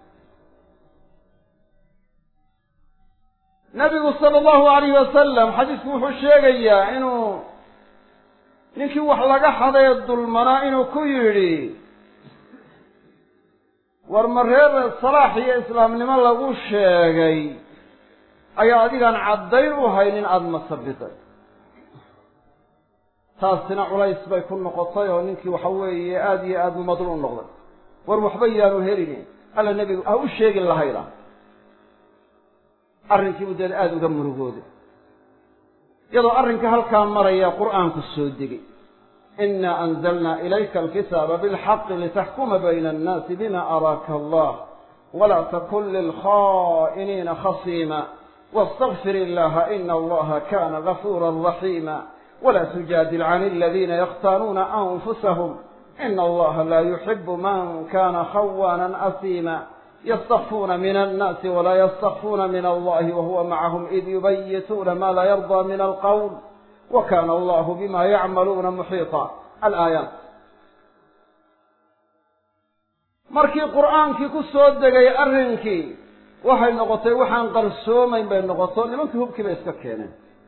nabigu sala allahu alayhi wasalam xadiisku wuxuu sheegayaa inuu ninkii wax laga xadee dulmanaa inuu ku yidhi war ma reer salaax iyo islaamnimo lagu sheegay ayaa adigaan caddayn u haynin aada masabiday taasina culays bay ku noqotay oo ninkii waxa weeye aada iyo aada mumadul u noqday war waxba yaanu helini alla nebigu ha u sheegin lahayda arrinkii buu deed aada uga murugooday iyadoo arrinka halkaa maraya qur'aanku soo degay ina anzalna ilayka alkitaaba bilxaqi litaxkuma bayna annaasi bima araaka allah walaa takun lilkhaa'iniina khasiima واsتغfir الlaha in اllaha kana غafura رaحيma وla تujاadil عن اladina ykhtاnuuna أنfusahm in اllaha la يحib man kana khawاna أsيma ysتkفuna min الناsi وla ysتkفuna min اllahi وhuwa maعahm إid yubayituuna ma la yرضى min الqwl wa kaana allahu bima yacmaluuna muxiita alaayaat markii qur'aankii ku soo degay arrinkii waxay noqotay waxaan qarsoomayn bay noqoto nimankii hubkii bay iska keeneen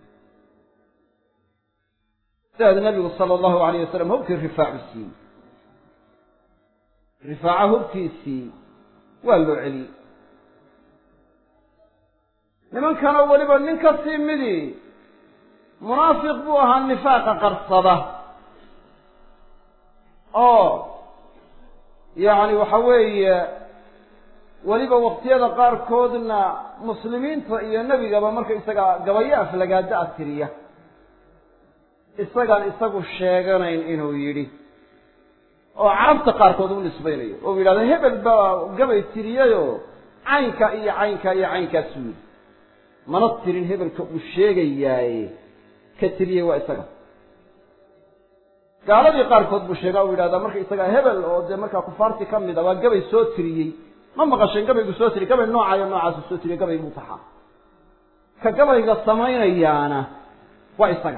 sidaad nabigu sala allahu alayh wasalam hubkii rifaacu siiyey rifaaca hubkiisii waa loo celiyey nimankanoo weliba nin ka sii midii munaafiq buu ahaa nifaaqa qarsada oo yacni waxa weeye weliba waqtiyada qaarkoodna muslimiinta iyo nebigaba marka isaga gabayo aflagaada a tiriya isagaan isagu sheeganayn inuu yidhi oo carabta qaarkood u nisbaynayo oo yidhahdo hebel baa gabay tiriyayoo caynka iyo caynka iyo caynkaasuu yidhi mana tirin hebelka uu sheegayaaye ka tiriyey waa isaga gaaladii qaarkood buu sheegaa u yidhahdaa marka isagaa hebel oo dee markaa kufaartii ka mid a waa gabay soo tiriyey ma maqasheen gabaygu soo tiriy gabay noocayo noocaasu soo tiriye gabay buu taxaa ka gabayga samaynayaana waa isaga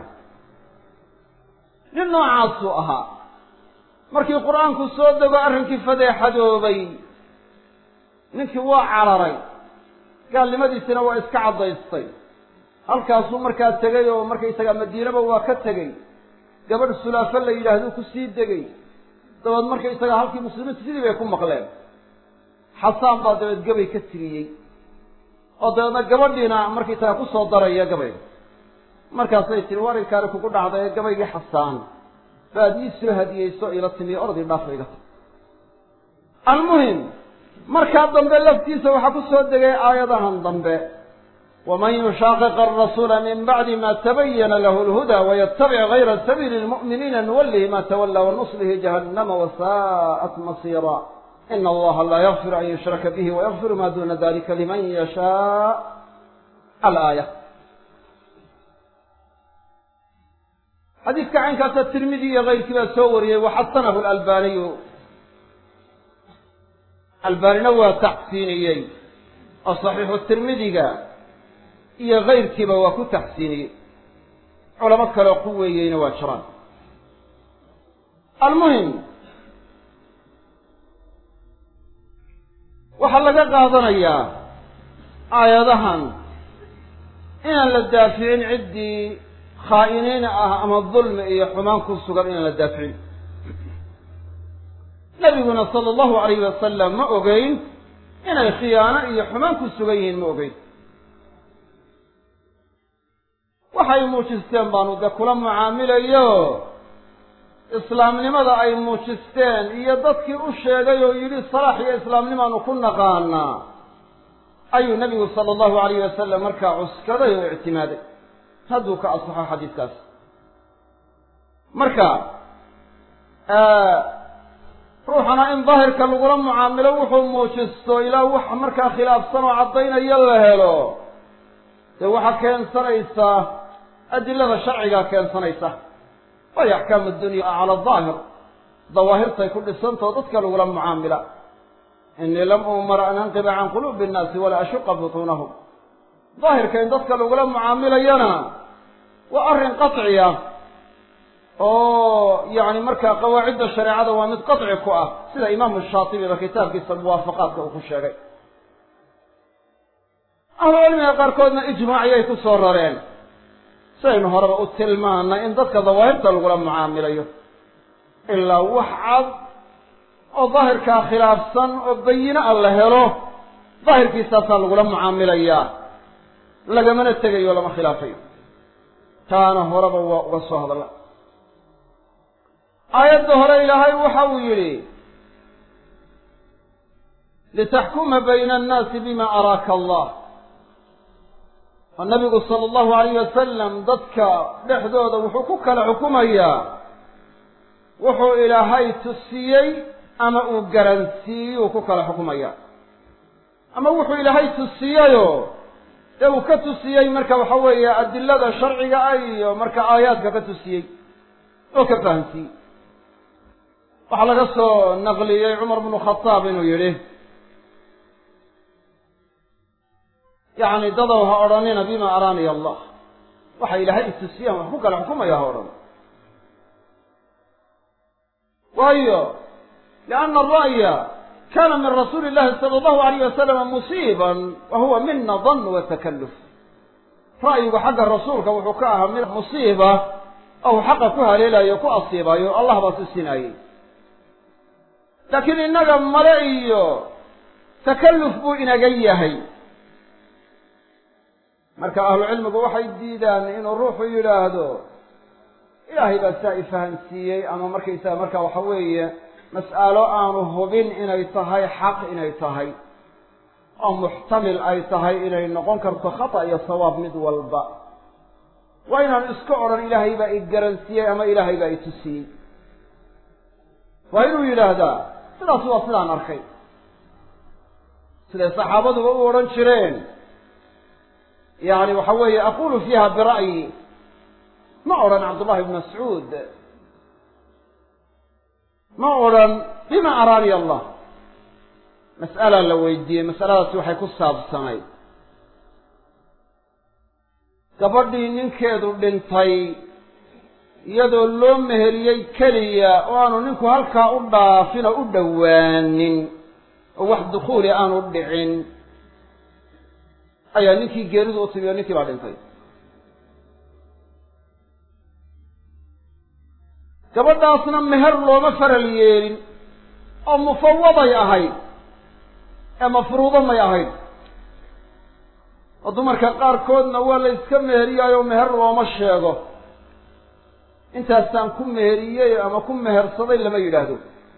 nin noocaasuu ahaa markii qur-aanku soo dego arrinkii fadeexadoobay ninkii waa cararay gaalnimadiisina waa iska caddaystay halkaasuu markaa tegay oo markaysagaa madiinaba waa ka tegey gabadh sulaafo la yidhaahduu ku sii degay dabeed markaysagaa halkii muslimiintu sidii bay ku maqleen xasaan baa dabeed gabay ka tiriyey oo dabeedna gabadhiina markaysagaa kusoo daraya gabayga markaasay tiri warinkaani kugu dhacday ee gabaygii xasaan baad ii soo hadiyeyso ila timiyo ordii dhaafo iga tag almuhim markaa dambe laftiisa waxaa ku soo degay aayadahan dambe waman yushaaqiq arasuula min bacdi ma tabayana lahu lhuda wayatabic gayra sabiili lmu'miniina nuwallihi ma tawalla wanuslihi jahannama wasaa'at masiira ina allaha laa yakfiru an yushraka bihi wayakfiru ma duna dalika liman yashaa alaaya xadiidka caynkaasa tirmidi iyo kayrkii baa soo wariyey waxasanahu lalbaniyu albaanina waa taxsiiniyey oo saxiixu tirmidiga iyo kayrkiiba waa ku taxsiiniyey culamo kaleo ku weeyeyna waa jiraan almuhim waxaa laga qaadanayaa aayadahan inaan la daaficin ciddii khaa'iniin ah ama dulmi iyo xumaan ku sugan inaan la daaficin nabiguna sala allahu alayhi wasalam ma ogeyn inay khiyaano iyo xumaan ku sugan yihiin ma ogeyn waxay muujisteen baanu dee kula mucaamilayo islaamnimada ay muujisteen iyo dadkii u sheegay oo yidhi salaax iyo islaamnimaanu ku naqaanaa ayuu nabigu sala allahu alayhi wasalam markaa cuskaday oo ictimaaday hadduu ka asaxo xadiiskaas marka ruuxana in daahirka lagula mucaamilo wuxuu muujisto ilaa wax markaa khilaafsan oo caddaynaya la helo dee waxaa keensanaysaa adilada sharcigaa keensanaysa waayo axkaamu dunya cala daahir dawaahirtay ku dhisantao dadka lagula mucaamila inii lam umar an anqiba can quluubi innaasi walaa ashuqa butuunahum daahirka in dadka lagula mucaamilayana waa arrin qaciya oo yani markaa qawaacidda shareecada waa mid qaci ku ah sida imaamu shaatibiba kitaabkiisa muwaafaqaadka uu ku sheegay ahlucilmiga qaarkoodna ijmaac ayay ku soo rareen sidaynu horeba u tilmaanay in dadka dawaahirta lagula mucaamilayo ilaa wax cad oo daahirkaa khilaafsan oo bayine a la helo daahirkiisaasaa lagula mucaamilayaa lagamana tegayo lama khilaafayo taana horeba waa uga soo hadalla aayadda hore ilaahay waxa uu yidhi litaxkuma bayna annaasi bima araaka allah oo nabigu sala allahu alayh wasalam dadka dhexdooda wuxuu ku kala xukumayaa wuxuu ilaahay tusiyey ama uu garansiiyey uu ku kala xukumaya ama wuxuu ilaahay tusiyeyoo dee uu ka tusiyey marka waxa weeye adilada sharciga ah iyo marka aayaadka ka tusiyey oo ka fahamsiiyey waxaa laga soo naqliyey cumar bnu khataab inuu yidhi yacni dadow ha odhanina bima araaniya allah waxa ilaahay itusiyaan wax ku kala xukumaya o dhan waayo lianna ara'ya kana min rasuuli llahi sala allahu alayh wasalama musiiban wa huwa mina dan wa takalluf ra'yigu xagga rasuulka wuxuu ka ahaa mid musiiba ou xaqa ku haleelayo o ku asiibayo allah baa tusinayey laakiin innaga male iyo takalluf buu inaga yahay marka ahlucilmigu waxay diidaan inuu ruuxu yidhaahdo ilaahay baa saa ifahamsiiyey ama markaysaga marka waxa weeye mas'alo aanu hubin inay tahay xaq inay tahay oo muxtamil ay tahay inay noqon karto khata iyo sawaab mid walba waa inaan iska odhan ilaahay baa i garansiiyey ama ilaahay baa i tusiyey waa inuu yidhaahdaa sidaas waa sidaan arkay siday saxaabaduba u odhan jireen yani waxa weeye aqulu fiiha bira'yi ma odhan cabdullahi ibn mascuud ma odhan bima araani allah mas'alaa la weydiiyey mas'aladaasi waxay ku saabsanayd gabadhii ninkeedu dhintay iyadoo loo meheriyey keliya oo aanu ninku halkaa u dhaafin oo u dhowaanin oo wax dukhuuli aanu dhicin ayaa ninkii geeridu u timi oo ninkii baa dhintay gabadhaasna meher looma faral yeelin oo mufawaday ahayd ee mafruudo may ahayd oo dumarka qaarkoodna waa la iska meheriyaayo meher looma sheego intaasaan ku meheriyey ama ku mehersaday lama yidhaahdo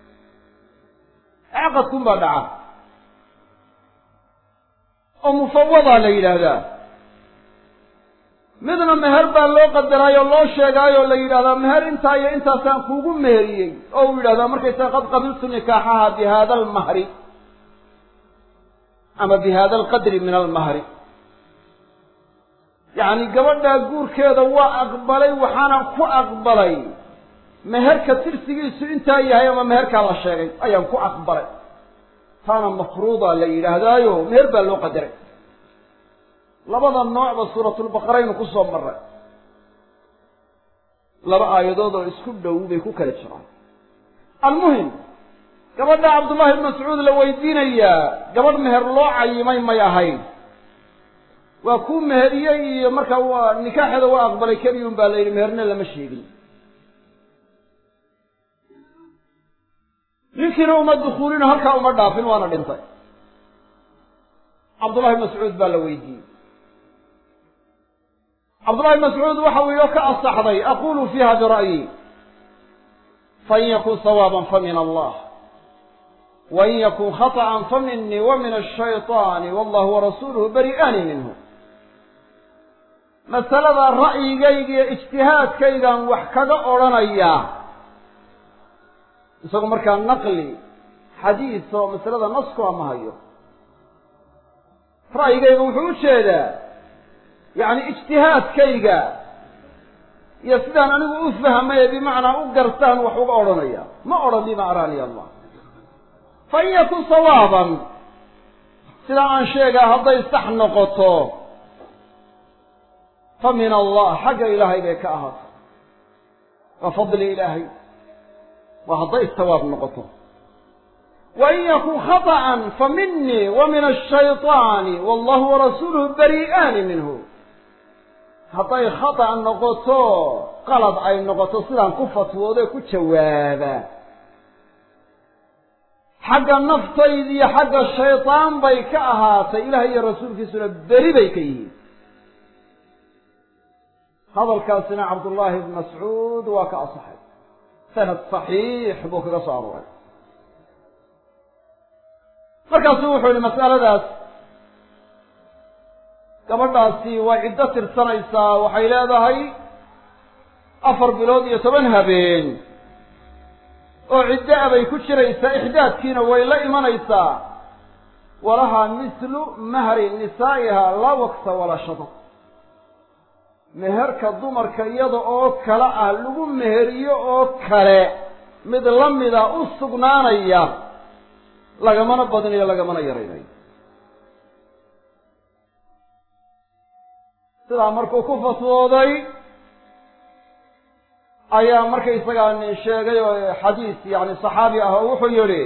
caqadkun baa dhaca oo mufawadaa la yidhaahdaa midna meher baa loo qadaraayo loo sheegaayoo la yidhahdaa meher intaa iyo intaasaan kuugu meheriyey oo uu yidhahdaa markaysaa qad qabiltu nikaaxaha bi hada almahri ama bi hada alqadri min almahri yacni gabadhaa guurkeeda waa aqbalay waxaana ku aqbalay meherka tirsigiisu intaa yahay ama meherkaa la sheegay ayaan ku aqbalay taana mafruuda la yidhaahdaayo meher baa loo qadaray labada noocba suuratulbaqaraynu ku soo maray laba aayadood oo isku dhow bay ku kala jiraan almuhim gabadha cabdullahi ibn mascuud la weydiinayaa gabadh meher loo cayimay may ahayn waa kuu meheriyey iyo markaa waa nikaaxeeda waa aqbalay keliyun baa la yidhi meherna lama sheegin ninkiina uma dukuulino halkaa uma dhaafin waana dhintay cabdullahi ibn mascuud baa la weydiiyey cabdullahi ibn mascuud waxa uu yidhi ka asaxday aqulu fiiha bira'yi fain yakun sawaaban fa min allah wain yakun khaطأa fa minii wa min ashayطaani wallahu warasuuluhu bari'aani minhu masalada ra'yigayga iyo ijtihaadkaygaan wax kaga odhanayaa isagu markaa naqli xadiis oo masalada nasku ama hayo ra'yigayga wuxuu u jeedaa yacni ijtihaadkayga iyo sidaan anigu u fahmay ee bimacnaa u gartaan wax uga odhanaya ma odhan bima araani allah fa in yakun sawaaban sidaa aan sheegaa hadday sax noqoto fa min allah xagga ilaahay bay ka ahaato waa fadli ilaahay waa hadday sawaab noqoto wain yakun khaطأa fa minii wa min ashayطaani wallahu warasuuluhu bari'aani minhu hadday khata' noqoto qalad ay noqoto sidaan ku fatwoodo ku jawaaba xagga naftayda iyo xagga shaydaan bay ka ahaatay ilaah iyo rasuulkiisuna beri bay ka yihiin hadalkaasina cabdullaahi ibn mascuud waa ka asaxay sanad saxiix buu kaga soo arooray markaasuu wuxuu yihi mas'aladaas gabadhaasi way ciddo tirsanaysaa waxay leedahay afar bilood iyo toban habeen oo ciddo a bay ku jiraysaa ixdaadkiina way la imanaysaa walahaa mislu mahri nisaa'iha laa waksa walaa shadad meherka dumarka iyada oo kale ah lagu meheriyo oo kale mid la mida u sugnaanaya lagamana badinayo lagamana yaraynayo sidaa markuu ku fatwooday ayaa markaysagaa nin sheegay oo xadiis yani saxaabi ah oo wuxuu yidhi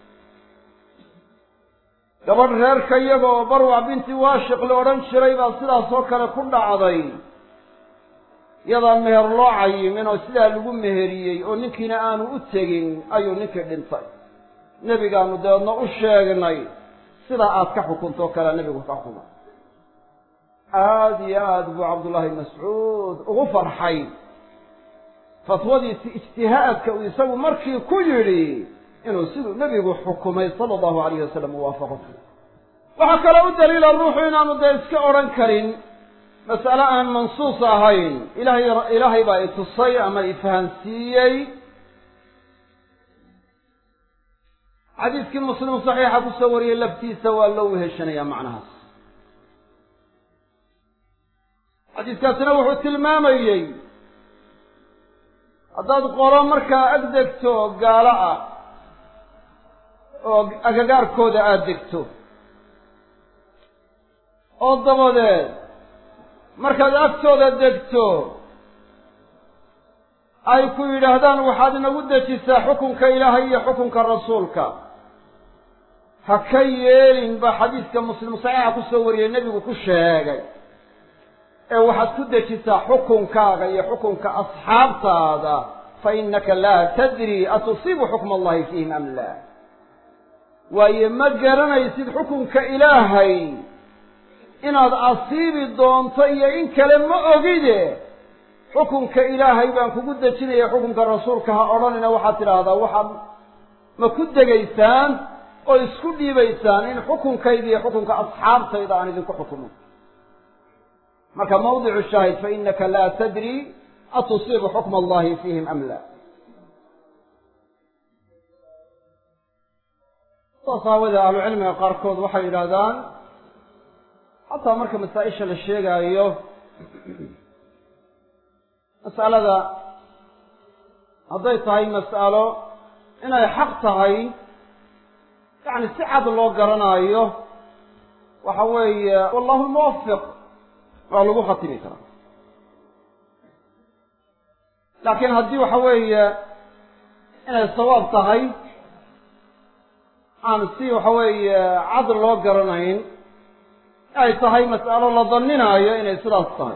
gabadh reerka iyaga oo barwac binti waashiq la odhan jiray baa sidaas oo kale ku dhacday yadaan meher loo cayimin oo sidaa lagu meheriyey oo ninkiina aanu u tegin ayuu ninkii dhintay nebigaanu dabeedna u sheegnay sidaa aad ka xukuntoo kalea nebigu ka xukuma aada iyo aada buu cabdullaahi mascuud ugu farxay fatwadiisi ijtihaadka uu isagu markii ku yidhi inuu siduu nebigu xukumay sala allahu alayhi wasalam u waafaqo waxaa kaloo u daliila ruuxu inaanu dee iska odhan karin mas'ale aan mansuus ahayn ilahay ilaahay baa i tusay ama i fahansiiyey xadiiskii muslim saxiixa kusoo wariyey laftiisa waa loo weheshanayaa macnahaas xadiiskaasina wuxuu tilmaamayey haddaad qolo markaa ag degto gaalo ah oo agagaarkooda aada degto oo dabadeed markaad agtooda degto ay ku yidhaahdaan waxaad inagu dejisaa xukunka ilaahay iyo xukunka rasuulka ha ka yeelin baa xadiiska muslim saxiixa kusoo wariyey nebigu ku sheegay ee waxaad ku dejisaa xukunkaaga iyo xukunka asxaabtaada fa innaka laa tadri atusiibu xukma allahi fiihim am laa waayo ma garanaysid xukunka ilaahay inaad asiibi doonto iyo in kale ma ogide xukunka ilaahay baan kugu dejinaya xukunka rasuulka ha odhanina waxaad tidhaahdaa waxaad ma ku degaysaan oo isku dhiibaysaan in xukunkayga iyo xukunka asxaabtayda aan idinku xukumo marka mawdicu shaahid fa inaka laa tadri atusiibu xukma allahi fiihim am la saas aawadee ahlucilmiga qaarkood waxay yidhaahdaan xataa marka masaa-isha la sheegaayo mas'alada hadday tahay mas'alo inay xaq tahay yacni si cad loo garanaayo waxa weeye wallahu lmuwafiq waa lagu khatimi karaa laakiin haddii waxa weeye inay sawaab tahay aan si waxa weeye cad loo garanayn ay tahay mas'alo la daninaayo inay sidaas tahay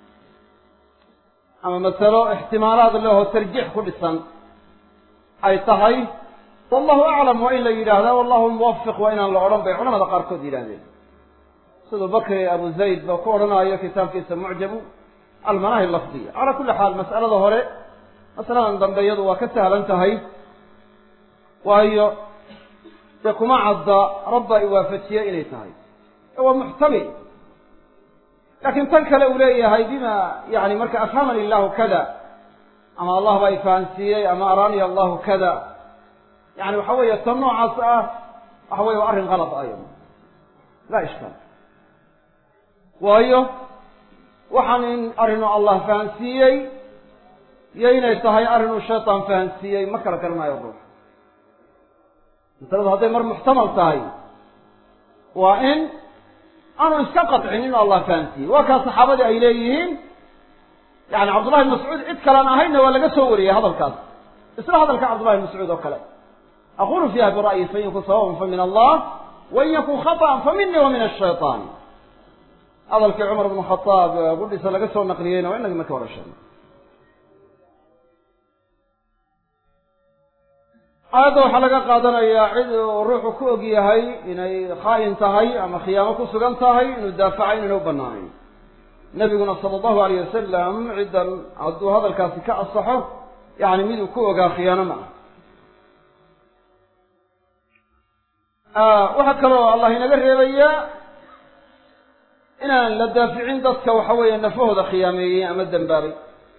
ama masalo ixtimaalaad leho tarjiix ku dhisan ay tahay wallahu aclam waa in la yidhaahdaa wallahu muwafiq waa inaan la odhan bay culamada qaarkood yidhahdeen siduu bakri abu zayd ba ku odhanaayo kitaabkiisa mucjamu almanaahi lafdiya calaa kulli xaal mas'alada hore masaladan dambe iyadu waa ka sahlan tahay waayo dee kuma cadda rabba i waafajiye inay tahay waa muxtamil laakiin tan kale uu leeyahay bima yani marka afhamani illahu kada ama allah baa ifahansiiyey ama araaniya allahu kada yani waxa weeye tan noocaas ah waxa weye waa arrin kalad aya laa ishkaal waayo waxaan in arrinuu allah fahansiiyey iyo inay tahay arrinuu shaytaan fahansiiyey ma kala garanayo ruux masaladu hadday mar muxtamal tahay waa in aanu iska qadcin inuu allah fahansiiyey waa kaa saxaabadii ay leeyihiin yani cabdullahi bn mascuud cid kalaan ahaynna waa laga soo wariyey hadalkaas isla hadalka cabdullahi bn mascuud oo kale aqulu fiiha bira'yi fain yakun sawaban fa min allah wain yakun khaطأan fa mini wa min ashayطaan hadalkii cumar bn khadaab gudhisa laga soo naqliyeyna waa inagi marka hore sheegay aayadda waxaa laga qaadanayaa cid uu ruuxu ku og yahay inay khaa'in tahay ama khiyaamo ku sugan tahay inuu daafaca inayna u banaanayn nebiguna sala allahu alayh wasalam ciddan hadduu hadalkaasi ka asaxo yani miduu ku ogaa khiyaano ma ah waxaa kaloo allah inaga reebayaa inaan la daaficin dadka waxa weeye nafahooda khiyaameeyey ama dembaabay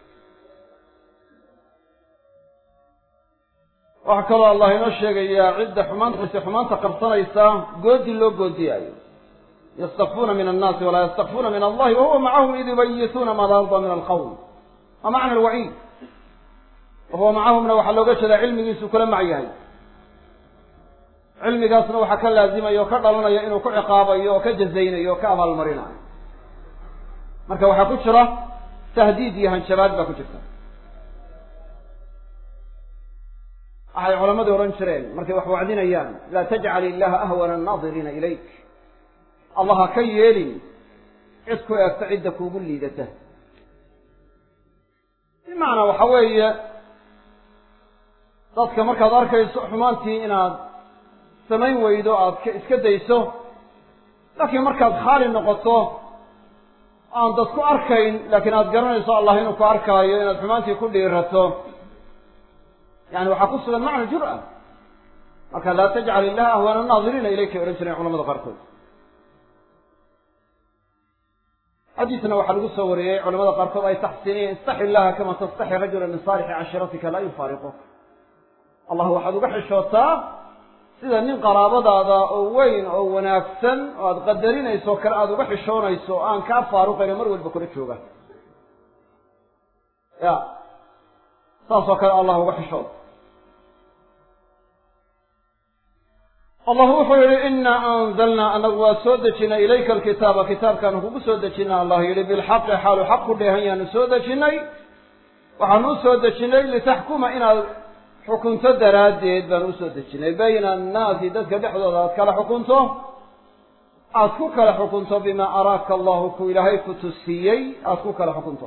waxaa kaloo allah inoo sheegayaa cidda xumaanta xumaanta qarsanaysa goodi loo goodiyaayo yastakfuuna min annaasi walaa yastakfuuna min allahi wahuwa macahum id yubayituuna maa laa yarda min alqawm wa macna alwaciid wahuwa macahumna waxaa looga jeedaa cilmigiisu kula mac yahay cilmigaasna waxaa ka laazimaya oo ka dhalanaya inuu ku ciqaabayo oo ka jazaynayo oo ka abaalmarinayo marka waxaa ku jira tahdiid iyo hanjabaad baa ku jirta waxay culamadu odhan jireen markay wax wacdinayaan laa tajcal illaha ahwana annaadiriina ilayk allah ha ka yeelin cid ku eegta cidda kuugu liidata bimacnaa waxa weeye dadka markaad arkayso xumaantii inaad samayn weydo aada iska dayso laakiin markaad khaali noqoto aan dad ku arkayn laakiin aada garanayso allah inuu ku arkaayo inaad xumaantii ku dhiirato yani waxaa ku sugan macna jur'a marka laa tajcal illaha ahwana annaadiriina ilaykay odhan jireen culamada qaarkood xadiisna waxaa lagu soo wariyey culamada qaarkood ay taxsiiniyeen istaxi illaha kama tastaxi rajula min saalixi cashiratika laa yufaariqu allah waxaad uga xishootaa sida nin qaraabadaada oo weyn oo wanaagsan oo aada qadarinayso o kale aada uga xishoonayso o aan kaa faaruqayno mar walba kula jooga ya saas oo kale allah uga xishooda allah wuxuu yihi inaa anzalnaa anagu waa soo dejinay ilayka alkitaaba kitaabkaanu kugu soo dejina allah yihi bilxaqi xaalu xaq ku dheehan yaanu soo dejinay waxaanu u soo dejinay litaxkuma inaad xukunto daraaddeed baan usoo dejinay bayna annaasi dadka dhexdooda aad kala xukunto aada ku kala xukunto bimaa araaka allahu ku ilaahay ku tusiiyey aada ku kala xukunto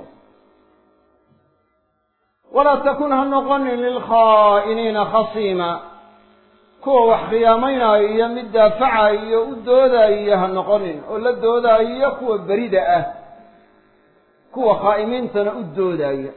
walaa takun ha noqonin lilkhaa'iniina khasiima kuwa wax khiyaamaynaayo iyo mid daafacayo iyo u doodaayo ha noqonin oo la doodaayo kuwa berida ah kuwa khaa'imiintana u doodaayo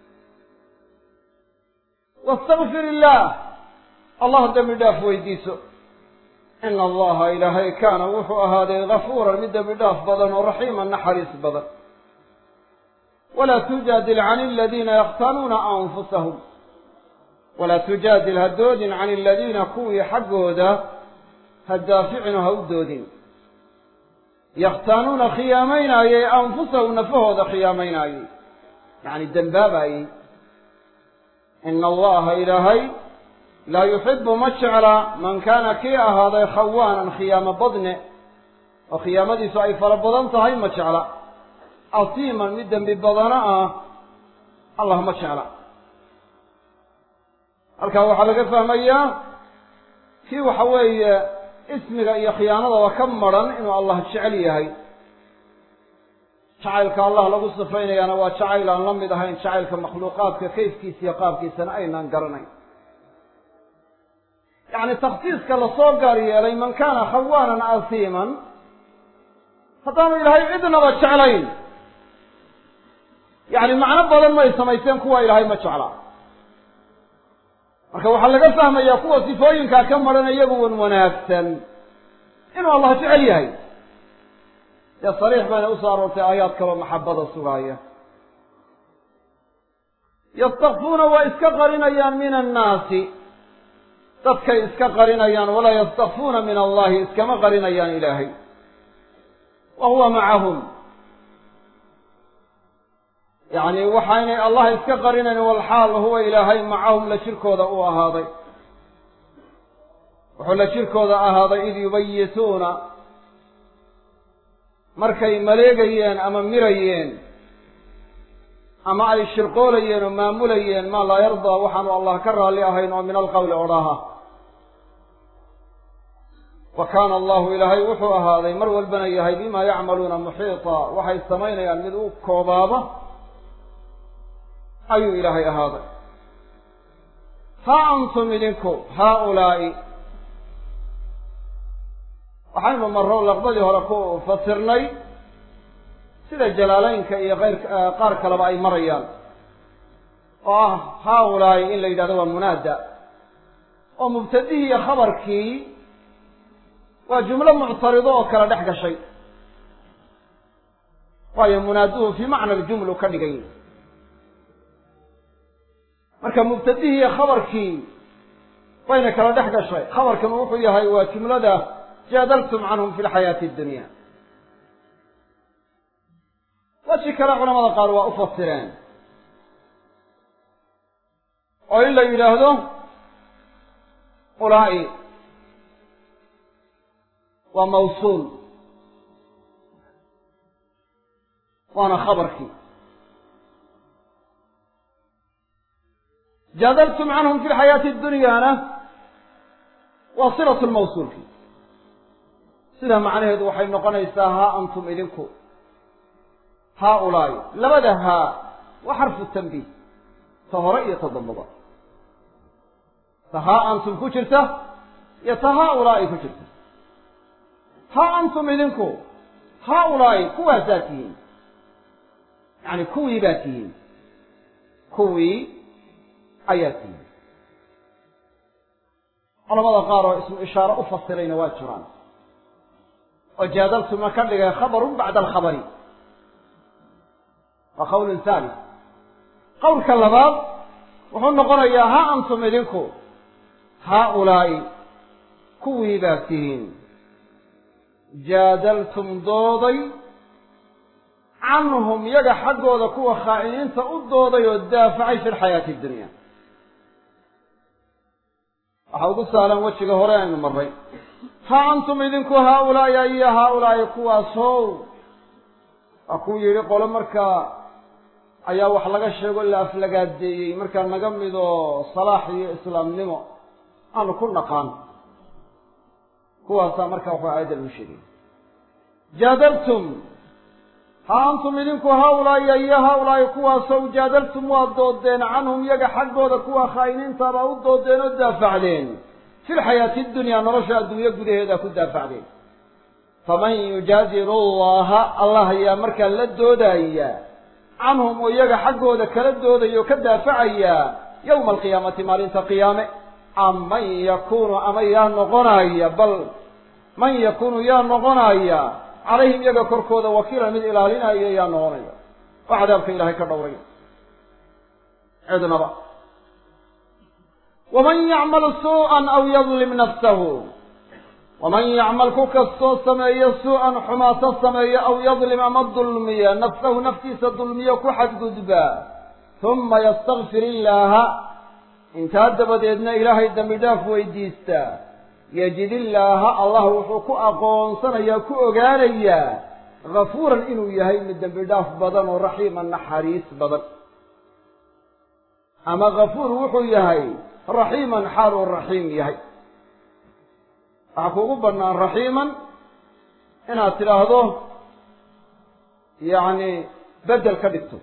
wastakfir illaah allah dembi dhaaf weydiiso ina allaha ilaahay kaana wuxuu ahaaday gafuuran mid dembi dhaaf badan oo raxiiman naxariis badan walaa tujaadil can aladiina yakhtaanuuna anfusahum walaa tujaadil ha doodin can aladiina kuwii xaggooda ha daaficinu ha u doodin yakhtaanuuna khiyaamaynaayey anfusahum nafahooda khiyaamaynaayey yacni dembaabaayey ina allaha ilaahay laa yuxibu ma jecla man kaana kii ahaaday khawaanan khiyaamo badne oo khiyaamadiisu ay fara badan tahay ma jecla asiiman mid dembi badano ah allah ma jecla halkaa waxaa laga fahmayaa kii waxa weeye ismiga iyo khiyaanadaba ka maran inuu allah jecel yahay jacaylka allah lagu sifaynayaana waa jacayl aan la mid ahayn jacaylka makhluuqaadka kayfkiisa iyo qaabkiisana aynaan garanayn yacni takhsiiska lasoo gaar yeelay man kaana khawaanan asiiman haddaanu ilaahay cidnaba jeclayn yacni macno badan may samayseen kuwa ilaahay ma jecla marka waxaa laga fahmayaa kuwa sifooyinkaa ka maran iyagu wan wanaagsan inuu allah jecel yahay dee sariix bayna usoo aroortay aayaad kaloo maxabada sugaaya yastakfuuna waa iska qarinayaan min annaasi dadkay iska qarinayaan walaa yastakfuuna min allahi iskama qarinayaan ilaahay wa huwa macahum yacni waxaynay allah iska qarinayn walxaal huwa ilaahay macahum la jirkooda u ahaaday wuxuu la jirkooda ahaaday id yubayituuna markay maleegayeen ama mirayeen ama ay shirqoolayeen oo maamulayeen maa laa yardaa waxaanu allah ka raalli ahayn oo min alqowli odhaha wa kaana allahu ilaahay wuxuu ahaaday mar walbana yahay bimaa yacmaluuna muxiita waxay samaynayaan mid u koobaaba ayuu ilaahay ahaaday haa antum idinku haaulaa'i waxaynu marro laqbadii hore ku fasirnay sida jalaalaynka iyo keyr qaar kaleba ay marayaan oo ah haaulaa'i in la yidhahdo waa munaada oo mubtadihii iyo khabarkii waa jumlo muctarido oo kala dhex gashay waayo munaaduhu fii macna aljumlu ka dhigay marka mubtadihii iyo khabarkii bayna kala dhex gashay khabarkan wuxuu yahay waa jumlada jaadaltum canhum fi lxayaati addunya weji kale culamada qaar waa u fasireen oo in la yidhaahdo ulaa'i waa mawsuul waana khabarkii jaadaltum canhum fi lxayaati adunyaana waa silatu lmawsuulki sidaa macnaheedu waxay noqonaysaa haa antum idinku haa ulaa'i labada haa waa xarfu tanbiih ta hore iyo ta dambaba ta haa antum ku jirta iyo ta haa ulaa'i ku jirta haa antum idinku haa ulaa'i kuwaasaa tihiin yacni kuwii baa tihiin kuwii ayaa tihiin culamada qaar oo ismu ishaare u fasirayna waa jiraan oo jaadaltuma ka dhigay khabarun bacda alkhabari waa qawlun thalith qowlka labaad wuxuu noqonayaa ha antum idinku haa ulaa'i kuwii baa tihiin jaadaltum dooday canhum yaga xaggooda kuwa khaa'iniinta u dooday oo daafacay fi lxayaati addunya waxaa ugu saalan wejiga hore aynu marray ha antum idinku haa-ulaa'i ayo haa-ulaa'i kuwaasow waa kuu yidhi qolo markaa ayaa wax laga sheego la aflagaadeeyey markaa naga midoo salaax iyo islaamnimo aanu ku naqaan kuwaasaa markaa waxaa aayadda lagu sheegay jaadaltum ha antum idinku haa-ulaa'i ayo haa-ulaa'i kuwaasow jaadaltum waad doodeen canhum yaga xaggooda kuwa khaa'iniintaabaa u doodeen oo daafacdeen fi lxayaati dunyaa nolosha adduunyo gudaheeda ku daafacdeen faman yujaadilu allaha allah ayaa markaa la doodaya canhum oo iyaga xaggooda kala doodaya oo ka daafacaya yowma alqiyaamati maalinta qiyaame am man yakunu ama yaa noqonaya bal man yakunu yaa noqonaya calayhim iyaga korkooda wakiilan mid ilaalinaya yaa noqonaya oo cadaabka ilaahay ka dhowraya cidnaba waman yacmal suu'an aw yadlim nafsahu waman yacmal ku kastoo sameeyo su-an xumaato sameeyo aw yadlim ama dulmiya nafsahu naftiisa dulmiyo ku xadgudba huma yastakfir illaaha intaa dabadeedna ilaahay dembi dhaaf weydiista yajid illaaha allah wuxuu ku aqoonsanayaa ku ogaanayaa gafuuran inuu yahay mid dembi dhaaf badan oo raxiiman naxariis badan ama gafuur wuxuu yahay raxiiman xaal uu raxiim yahay waxaa kuugu bannaan raxiiman inaad tidhaahdo yacni beddel ka dhigto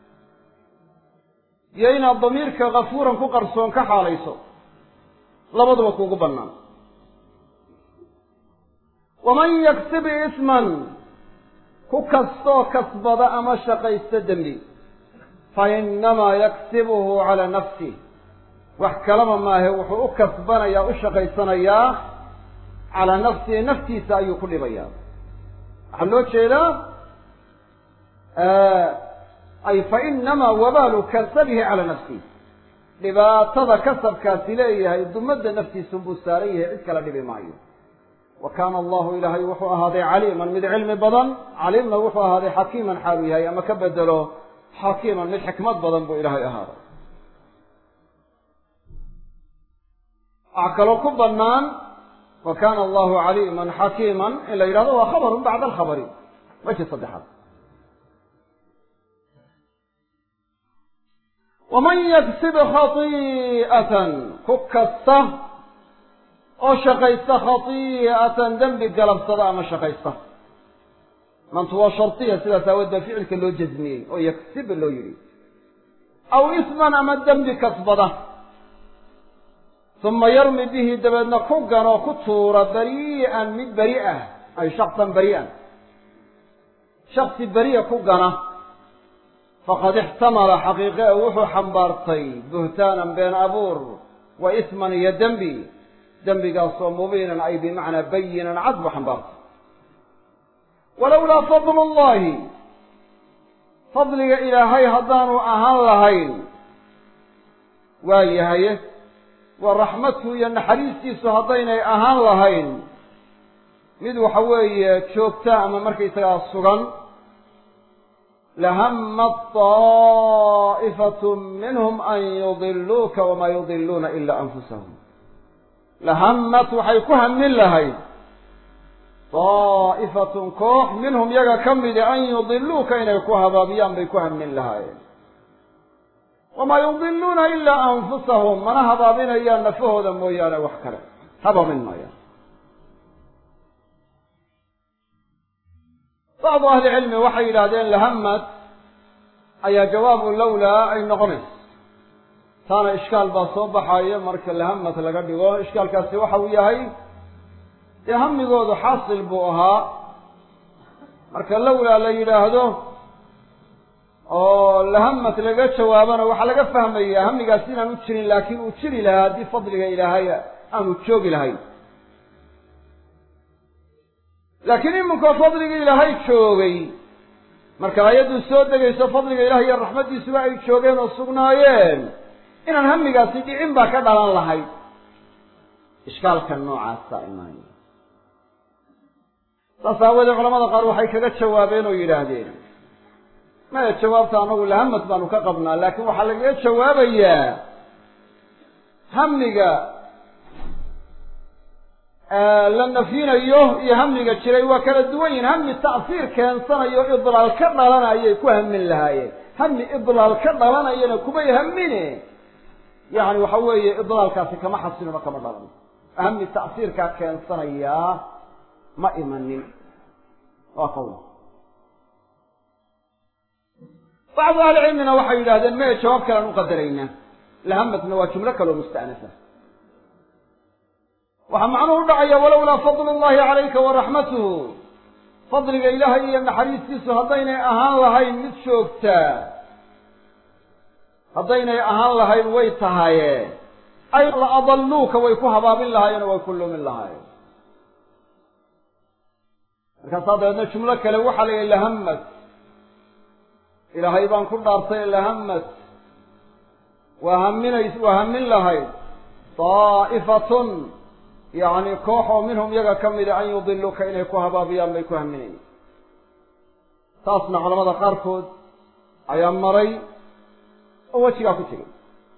iyo inaad damiirka kafuuran ku qarsoon ka xaalayso labaduba kuugu bannaan waman yaksib isman ku kastoo kasbada ama shaqaysta dembi fa innamaa yaksibuhu calaa nafsih wax kalaba maahe wuxuu u kasbanayaa u shaqaysanayaa calaa nafsihi naftiisa ayuu ku dhibayaa waxaa loo jeedaa ay fa inamaa wabaalu kasabihi calaa nafsihi dhibaatada kasabkaasi leeyahay dumadda naftiisunbuu saaran yahay cid kala dhibi maayo wa kaana allahu ilaahay wuxuu ahaaday caliiman mid cilmi badan caliimna wuxuu ahaaday xakiiman xaalu yahay ama ka bedelo xakiiman mid xikmad badan buu ilaahay ahaaday waxaa kaloo ku bannaan wa kaana allahu caliiman xakiiman in la yidhahdo waa khabarun bacda alkhabari weji saddexaad waman yaksib khati'atan ku kasta oo shaqaysta khati'atan dembi galabsada ama shaqaysta mantu waa shardiya sidaas aawood baa ficilka loo jasmiyey oo yaksib loo yidhi aw isman ama dembi kasbada uma yarmi bihi dabeedna ku ganoo ku tuura barii'an mid beri ah ay shaksan beri'an shaksi beri'a ku gana faqad ixtamala xaqiiqe e wuxuu xambaartay buhtaanan been abuur wa isman iyo dembi dembigaasoo mubiinan ay bimacnaa bayinan cad buu xambaartay walowlaa fadlu llahi fadliga ilaahay haddaanu ahaan lahayn waa yahaye waa raxmadku iyo naxariistiisu haddaynay ahaan lahayn mid waxa weeye joogta ama markaysagaa sugan lahammat taa'ifatu minhum an yudiluuka wamaa yudiluuna ilaa anfusahum lahammat waxay ku hamin lahayd daa'ifatun koox minhum yaga ka midi an yudiluuka inay ku habaabiyaan bay ku hamin lahaayeen wamaa yudiluuna ilaa anfusahum mana habaabinayaan nafahooda mooyaane wax kale habaabin maayaan bacdu ahli cilmi waxay yidhaahdeen lahamad ayaa jawaabu lowlaa ay noqonayso taana ishkaal baa soo baxayo marka lahamad laga dhigo ishkaalkaasi waxa uu yahay dee hamigoodu xaasil buu ahaa marka lowlaa la yidhaahdo oo lahamad laga jawaabana waxaa laga fahmayaa hamigaas inaan u jirin laakiin uu jiri lahaa haddii fadliga ilaahay aanu joogi lahayn laakiin iminkoo fadliga ilaahay joogay marka ayaddu soo degayso fadliga ilahay iyo raxmaddiisuba ay joogeen oo sugnaayeen inaan hamigaasi dhicin baa ka dhalan lahayd ishkaalka noocaasa imaanaya saas aawoodee culamada qaar waxay kaga jawaabeen oo yidhaahdeen maya jawaabta anagu lahamad baanu ka qabnaa laakiin waxaa lagaga jawaabayaa hamiga la nafyinayo iyo hamiga jiray waa kala duwan yihin hami ta'siir keensanayo idlaal ka dhalanayay ku hamin lahaayeen hami idlaal ka dhalanayana kumay hamine yani waxa weeye idlaalkaasi kama xasilino kama dhalan hami ta'siirkaa keensanayaa ma imanin waa qowl bacdu ahli cilmina waxay yidhahdeen maya jawaab kale aan u qadaraynaa lahamadna waa jumlo kaleo musta'nafa waxaa macnuhu u dhacaya walowlaa fadlu llahi calayka waraxmatuhu fadliga ilaahay iyo naxariistiisu haddaynay ahaan lahayn mid joogtaa haddaynay ahaan lahayn way tahaye ay la adalluuka way ku habaabin lahaayeen oo way ku lumin lahaayeen markaasaa dabeedna jumlo kale waxaa la yihi lahamad ilaahay baan ku dhaartay lahamad waa haminays waa hamin lahayd daa'ifatun yacni koox oo minhum iyaga ka mida an yudiluuka inay ku habaabiyaan bay ku haminayeen taasna culamada qaarkood ayaa maray oo wejigaa ku tegay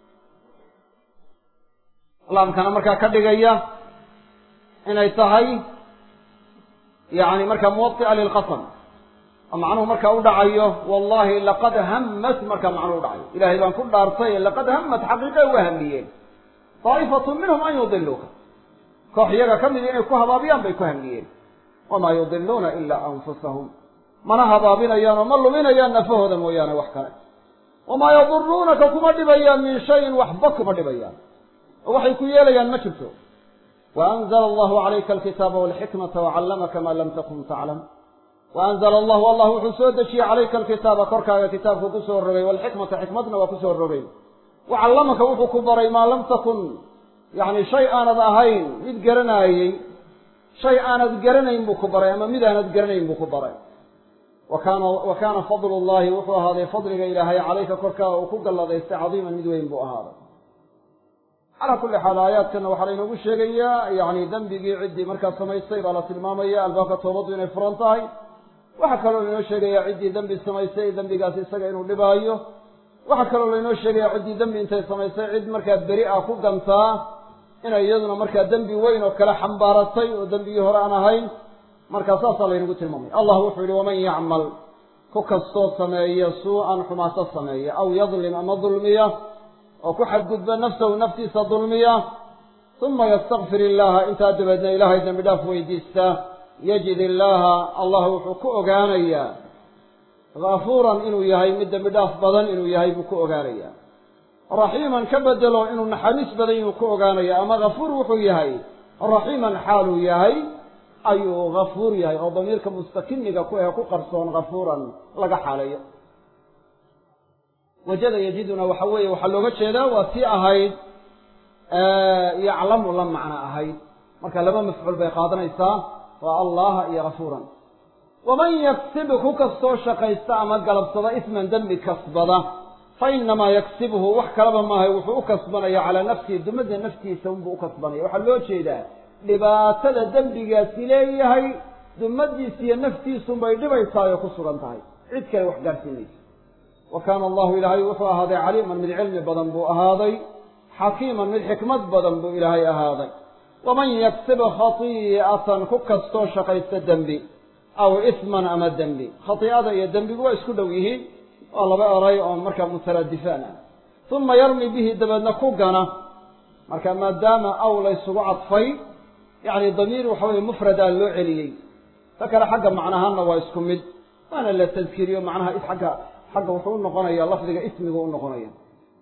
laamkana markaa ka dhigaya inay tahay yacni markaa muwaطi'a lilqasam oo macnuhu markaa u dhacayo wallahi laqad hammat markaa macnuhu u dhacayo ilaahay baan ku dhaartay laqad hammat xaqiiqe uga hamiyeen daa'ifatu minhum an yudiluuka koox iyaga ka midi inay ku habaabiyaan bay ku hamiyeen wamaa yudiluuna ilaa anfusahum mana habaabinayaan oo ma luminayaan nafahooda mooyaane wax kale wamaa yaduruunaka kuma dhibayaan min shayin waxba kuma dhibayaan oo waxay ku yeelayaan ma jirto waanzla allahu calayka alkitaaba walxikmata wacallamaka maa lam takun taclam waanzla allahu allah wuxuu soo dejiyey calayka alkitaaba korkaaga kitaabku ku soo rogay walxikmata xikmadna waa ku soo rogay wacallamaka wuxuu ku baray maa lam takun yacni shay aanad ahayn mid garanaayey shay aanad garanayn buu ku baray ama mid aanad garanayn buu ku baray wa kaana wa kaana fadlu llahi wuxuu ahaaday fadliga ilaahay calayka korkaaga uu ku galladaystay cadiiman mid weyn buu ahaaday calaa kulli xaal aayaadkana waxaa laynoogu sheegayaa yacni dembigii ciddii markaa samaystay baa la tilmaamaya albaabka toobaddu inay furan tahay waxaa kaloo laynoo sheegayaa ciddii dembi samaystay dembigaasi isaga inuu dhibaayo waxaa kaloo laynoo sheegayaa ciddii dembi intay samaystay cid markaa beri ah ku gantaa inay iyaduna markaa dembi weyn oo kale xambaaratay oo dembigii hore aan ahayn markaa saasaa laynagu tilmaamaya allah wuxuu yihi waman yacmal ku kastoo sameeya suu-an xumaato sameeya aw yadlim ama dulmiya oo ku xadgudba nafsahu naftiisa dulmiya uma yastakfir illaha intaa dabeedna ilaahay dembi dhaaf weydiista yajid illaaha allah wuxuu ku ogaanayaa ghafuuran inuu yahay mid dembi dhaaf badan inuu yahay buu ku ogaanayaa raxiiman ka bedelo inuu naxariis badan inuu ku ogaanaya ama ghafuur wuxuu yahay raxiiman xaaluu yahay ayuu ghafuur yahay oo damiirka mustakiniga ku ee ku qarsoon ghafuuran laga xaaleeyo wajada yajiduna waxa weeye waxaa looga jeedaa waa tii ahayd yaclamu la macno ahayd marka laba mafcuul bay qaadanaysaa waa allaha iyo ghafuuran waman yaksib ku kastoo shaqaysta ama galabsada isman dembi kasbada fa inamaa yaksibhu wax kalaba maahay wuxuu u kasbanaya calaa nafsihi dumada naftiisa unbuu u kasbanaya waxaa loo jeedaa dhibaatada dembigaasi leeyahay dumadiisa iyo naftiisunbay dhibaysaay oo ku sugan tahay cid kale wax gaadhsiinaysa wa kaana allahu ilaahay wuxuu ahaaday caliiman mid cilmi badan buu ahaaday xakiiman mid xikmad badan buu ilaahay ahaaday waman yaksib khatii'atan ku kastoo shaqaysta dembi aw isman ama dembi khatii'ada iyo dembigu waa isku dhow yihiin waa laba eray oo markaa mutaraadifaan ah uma yarmi bihi dabeedna ku gana marka maadaama aw la ysugu cadfay yacni damiir waxa weye mufradaa loo celiyey ta kale xagga macnahaanna waa isku mid waana la tadkiriyo macnaha agga xagga wuxuu u noqonaya lafdiga ismigu u noqonaya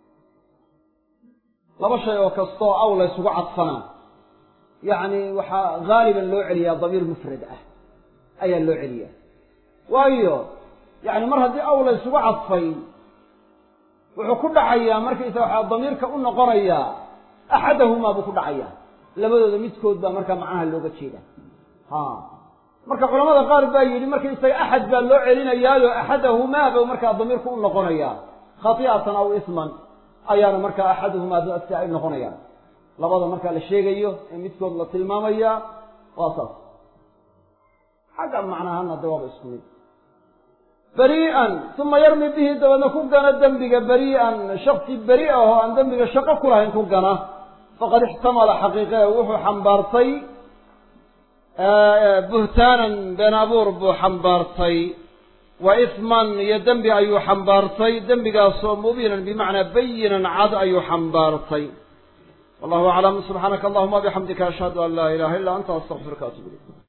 laba shay oo kastoo aw la ysugu cadfanaa yacni waxaa haaliban loo celiyaa damiir mufrad ah ayaa loo celiyaa waayo yani mar haddii aw la ysugu cadfay wuxuu ku dhacayaa markaysa waxaa damiirka u noqonayaa axadahumaa buu ku dhacayaa labadooda midkood baa markaa macnaha looga jeeda ha marka culamada qaar baa yidhi markaysaga axad baa loo celinayaayo axadahumaa ba markaa damiirku u noqonayaa khati'atan aw isman ayaana markaa axaduhumaa si ay noqonayaan labada markaa la sheegayo ee midkood la tilmaamaya waa saas xagga macnahana de waaba isku mid berii'an uma yarmi bihi dabeedna ku gana dembiga berii'an shaksi beri ah oo aan dembiga shaqo ku lahayn ku gana faqad ixtamala xaqiiqe wuxuu xambaartay buhtaanan been abuur buu xambaartay wa isman iyo dembi ayuu xambaartay dembigaasoo mubiinan bimacnaa bayinan cad ayuu xambaartay wallahu aclam subxaanaka allahuma bixamdika ashhadu an laa ilaha illa anta astaqfiruka atub ilayk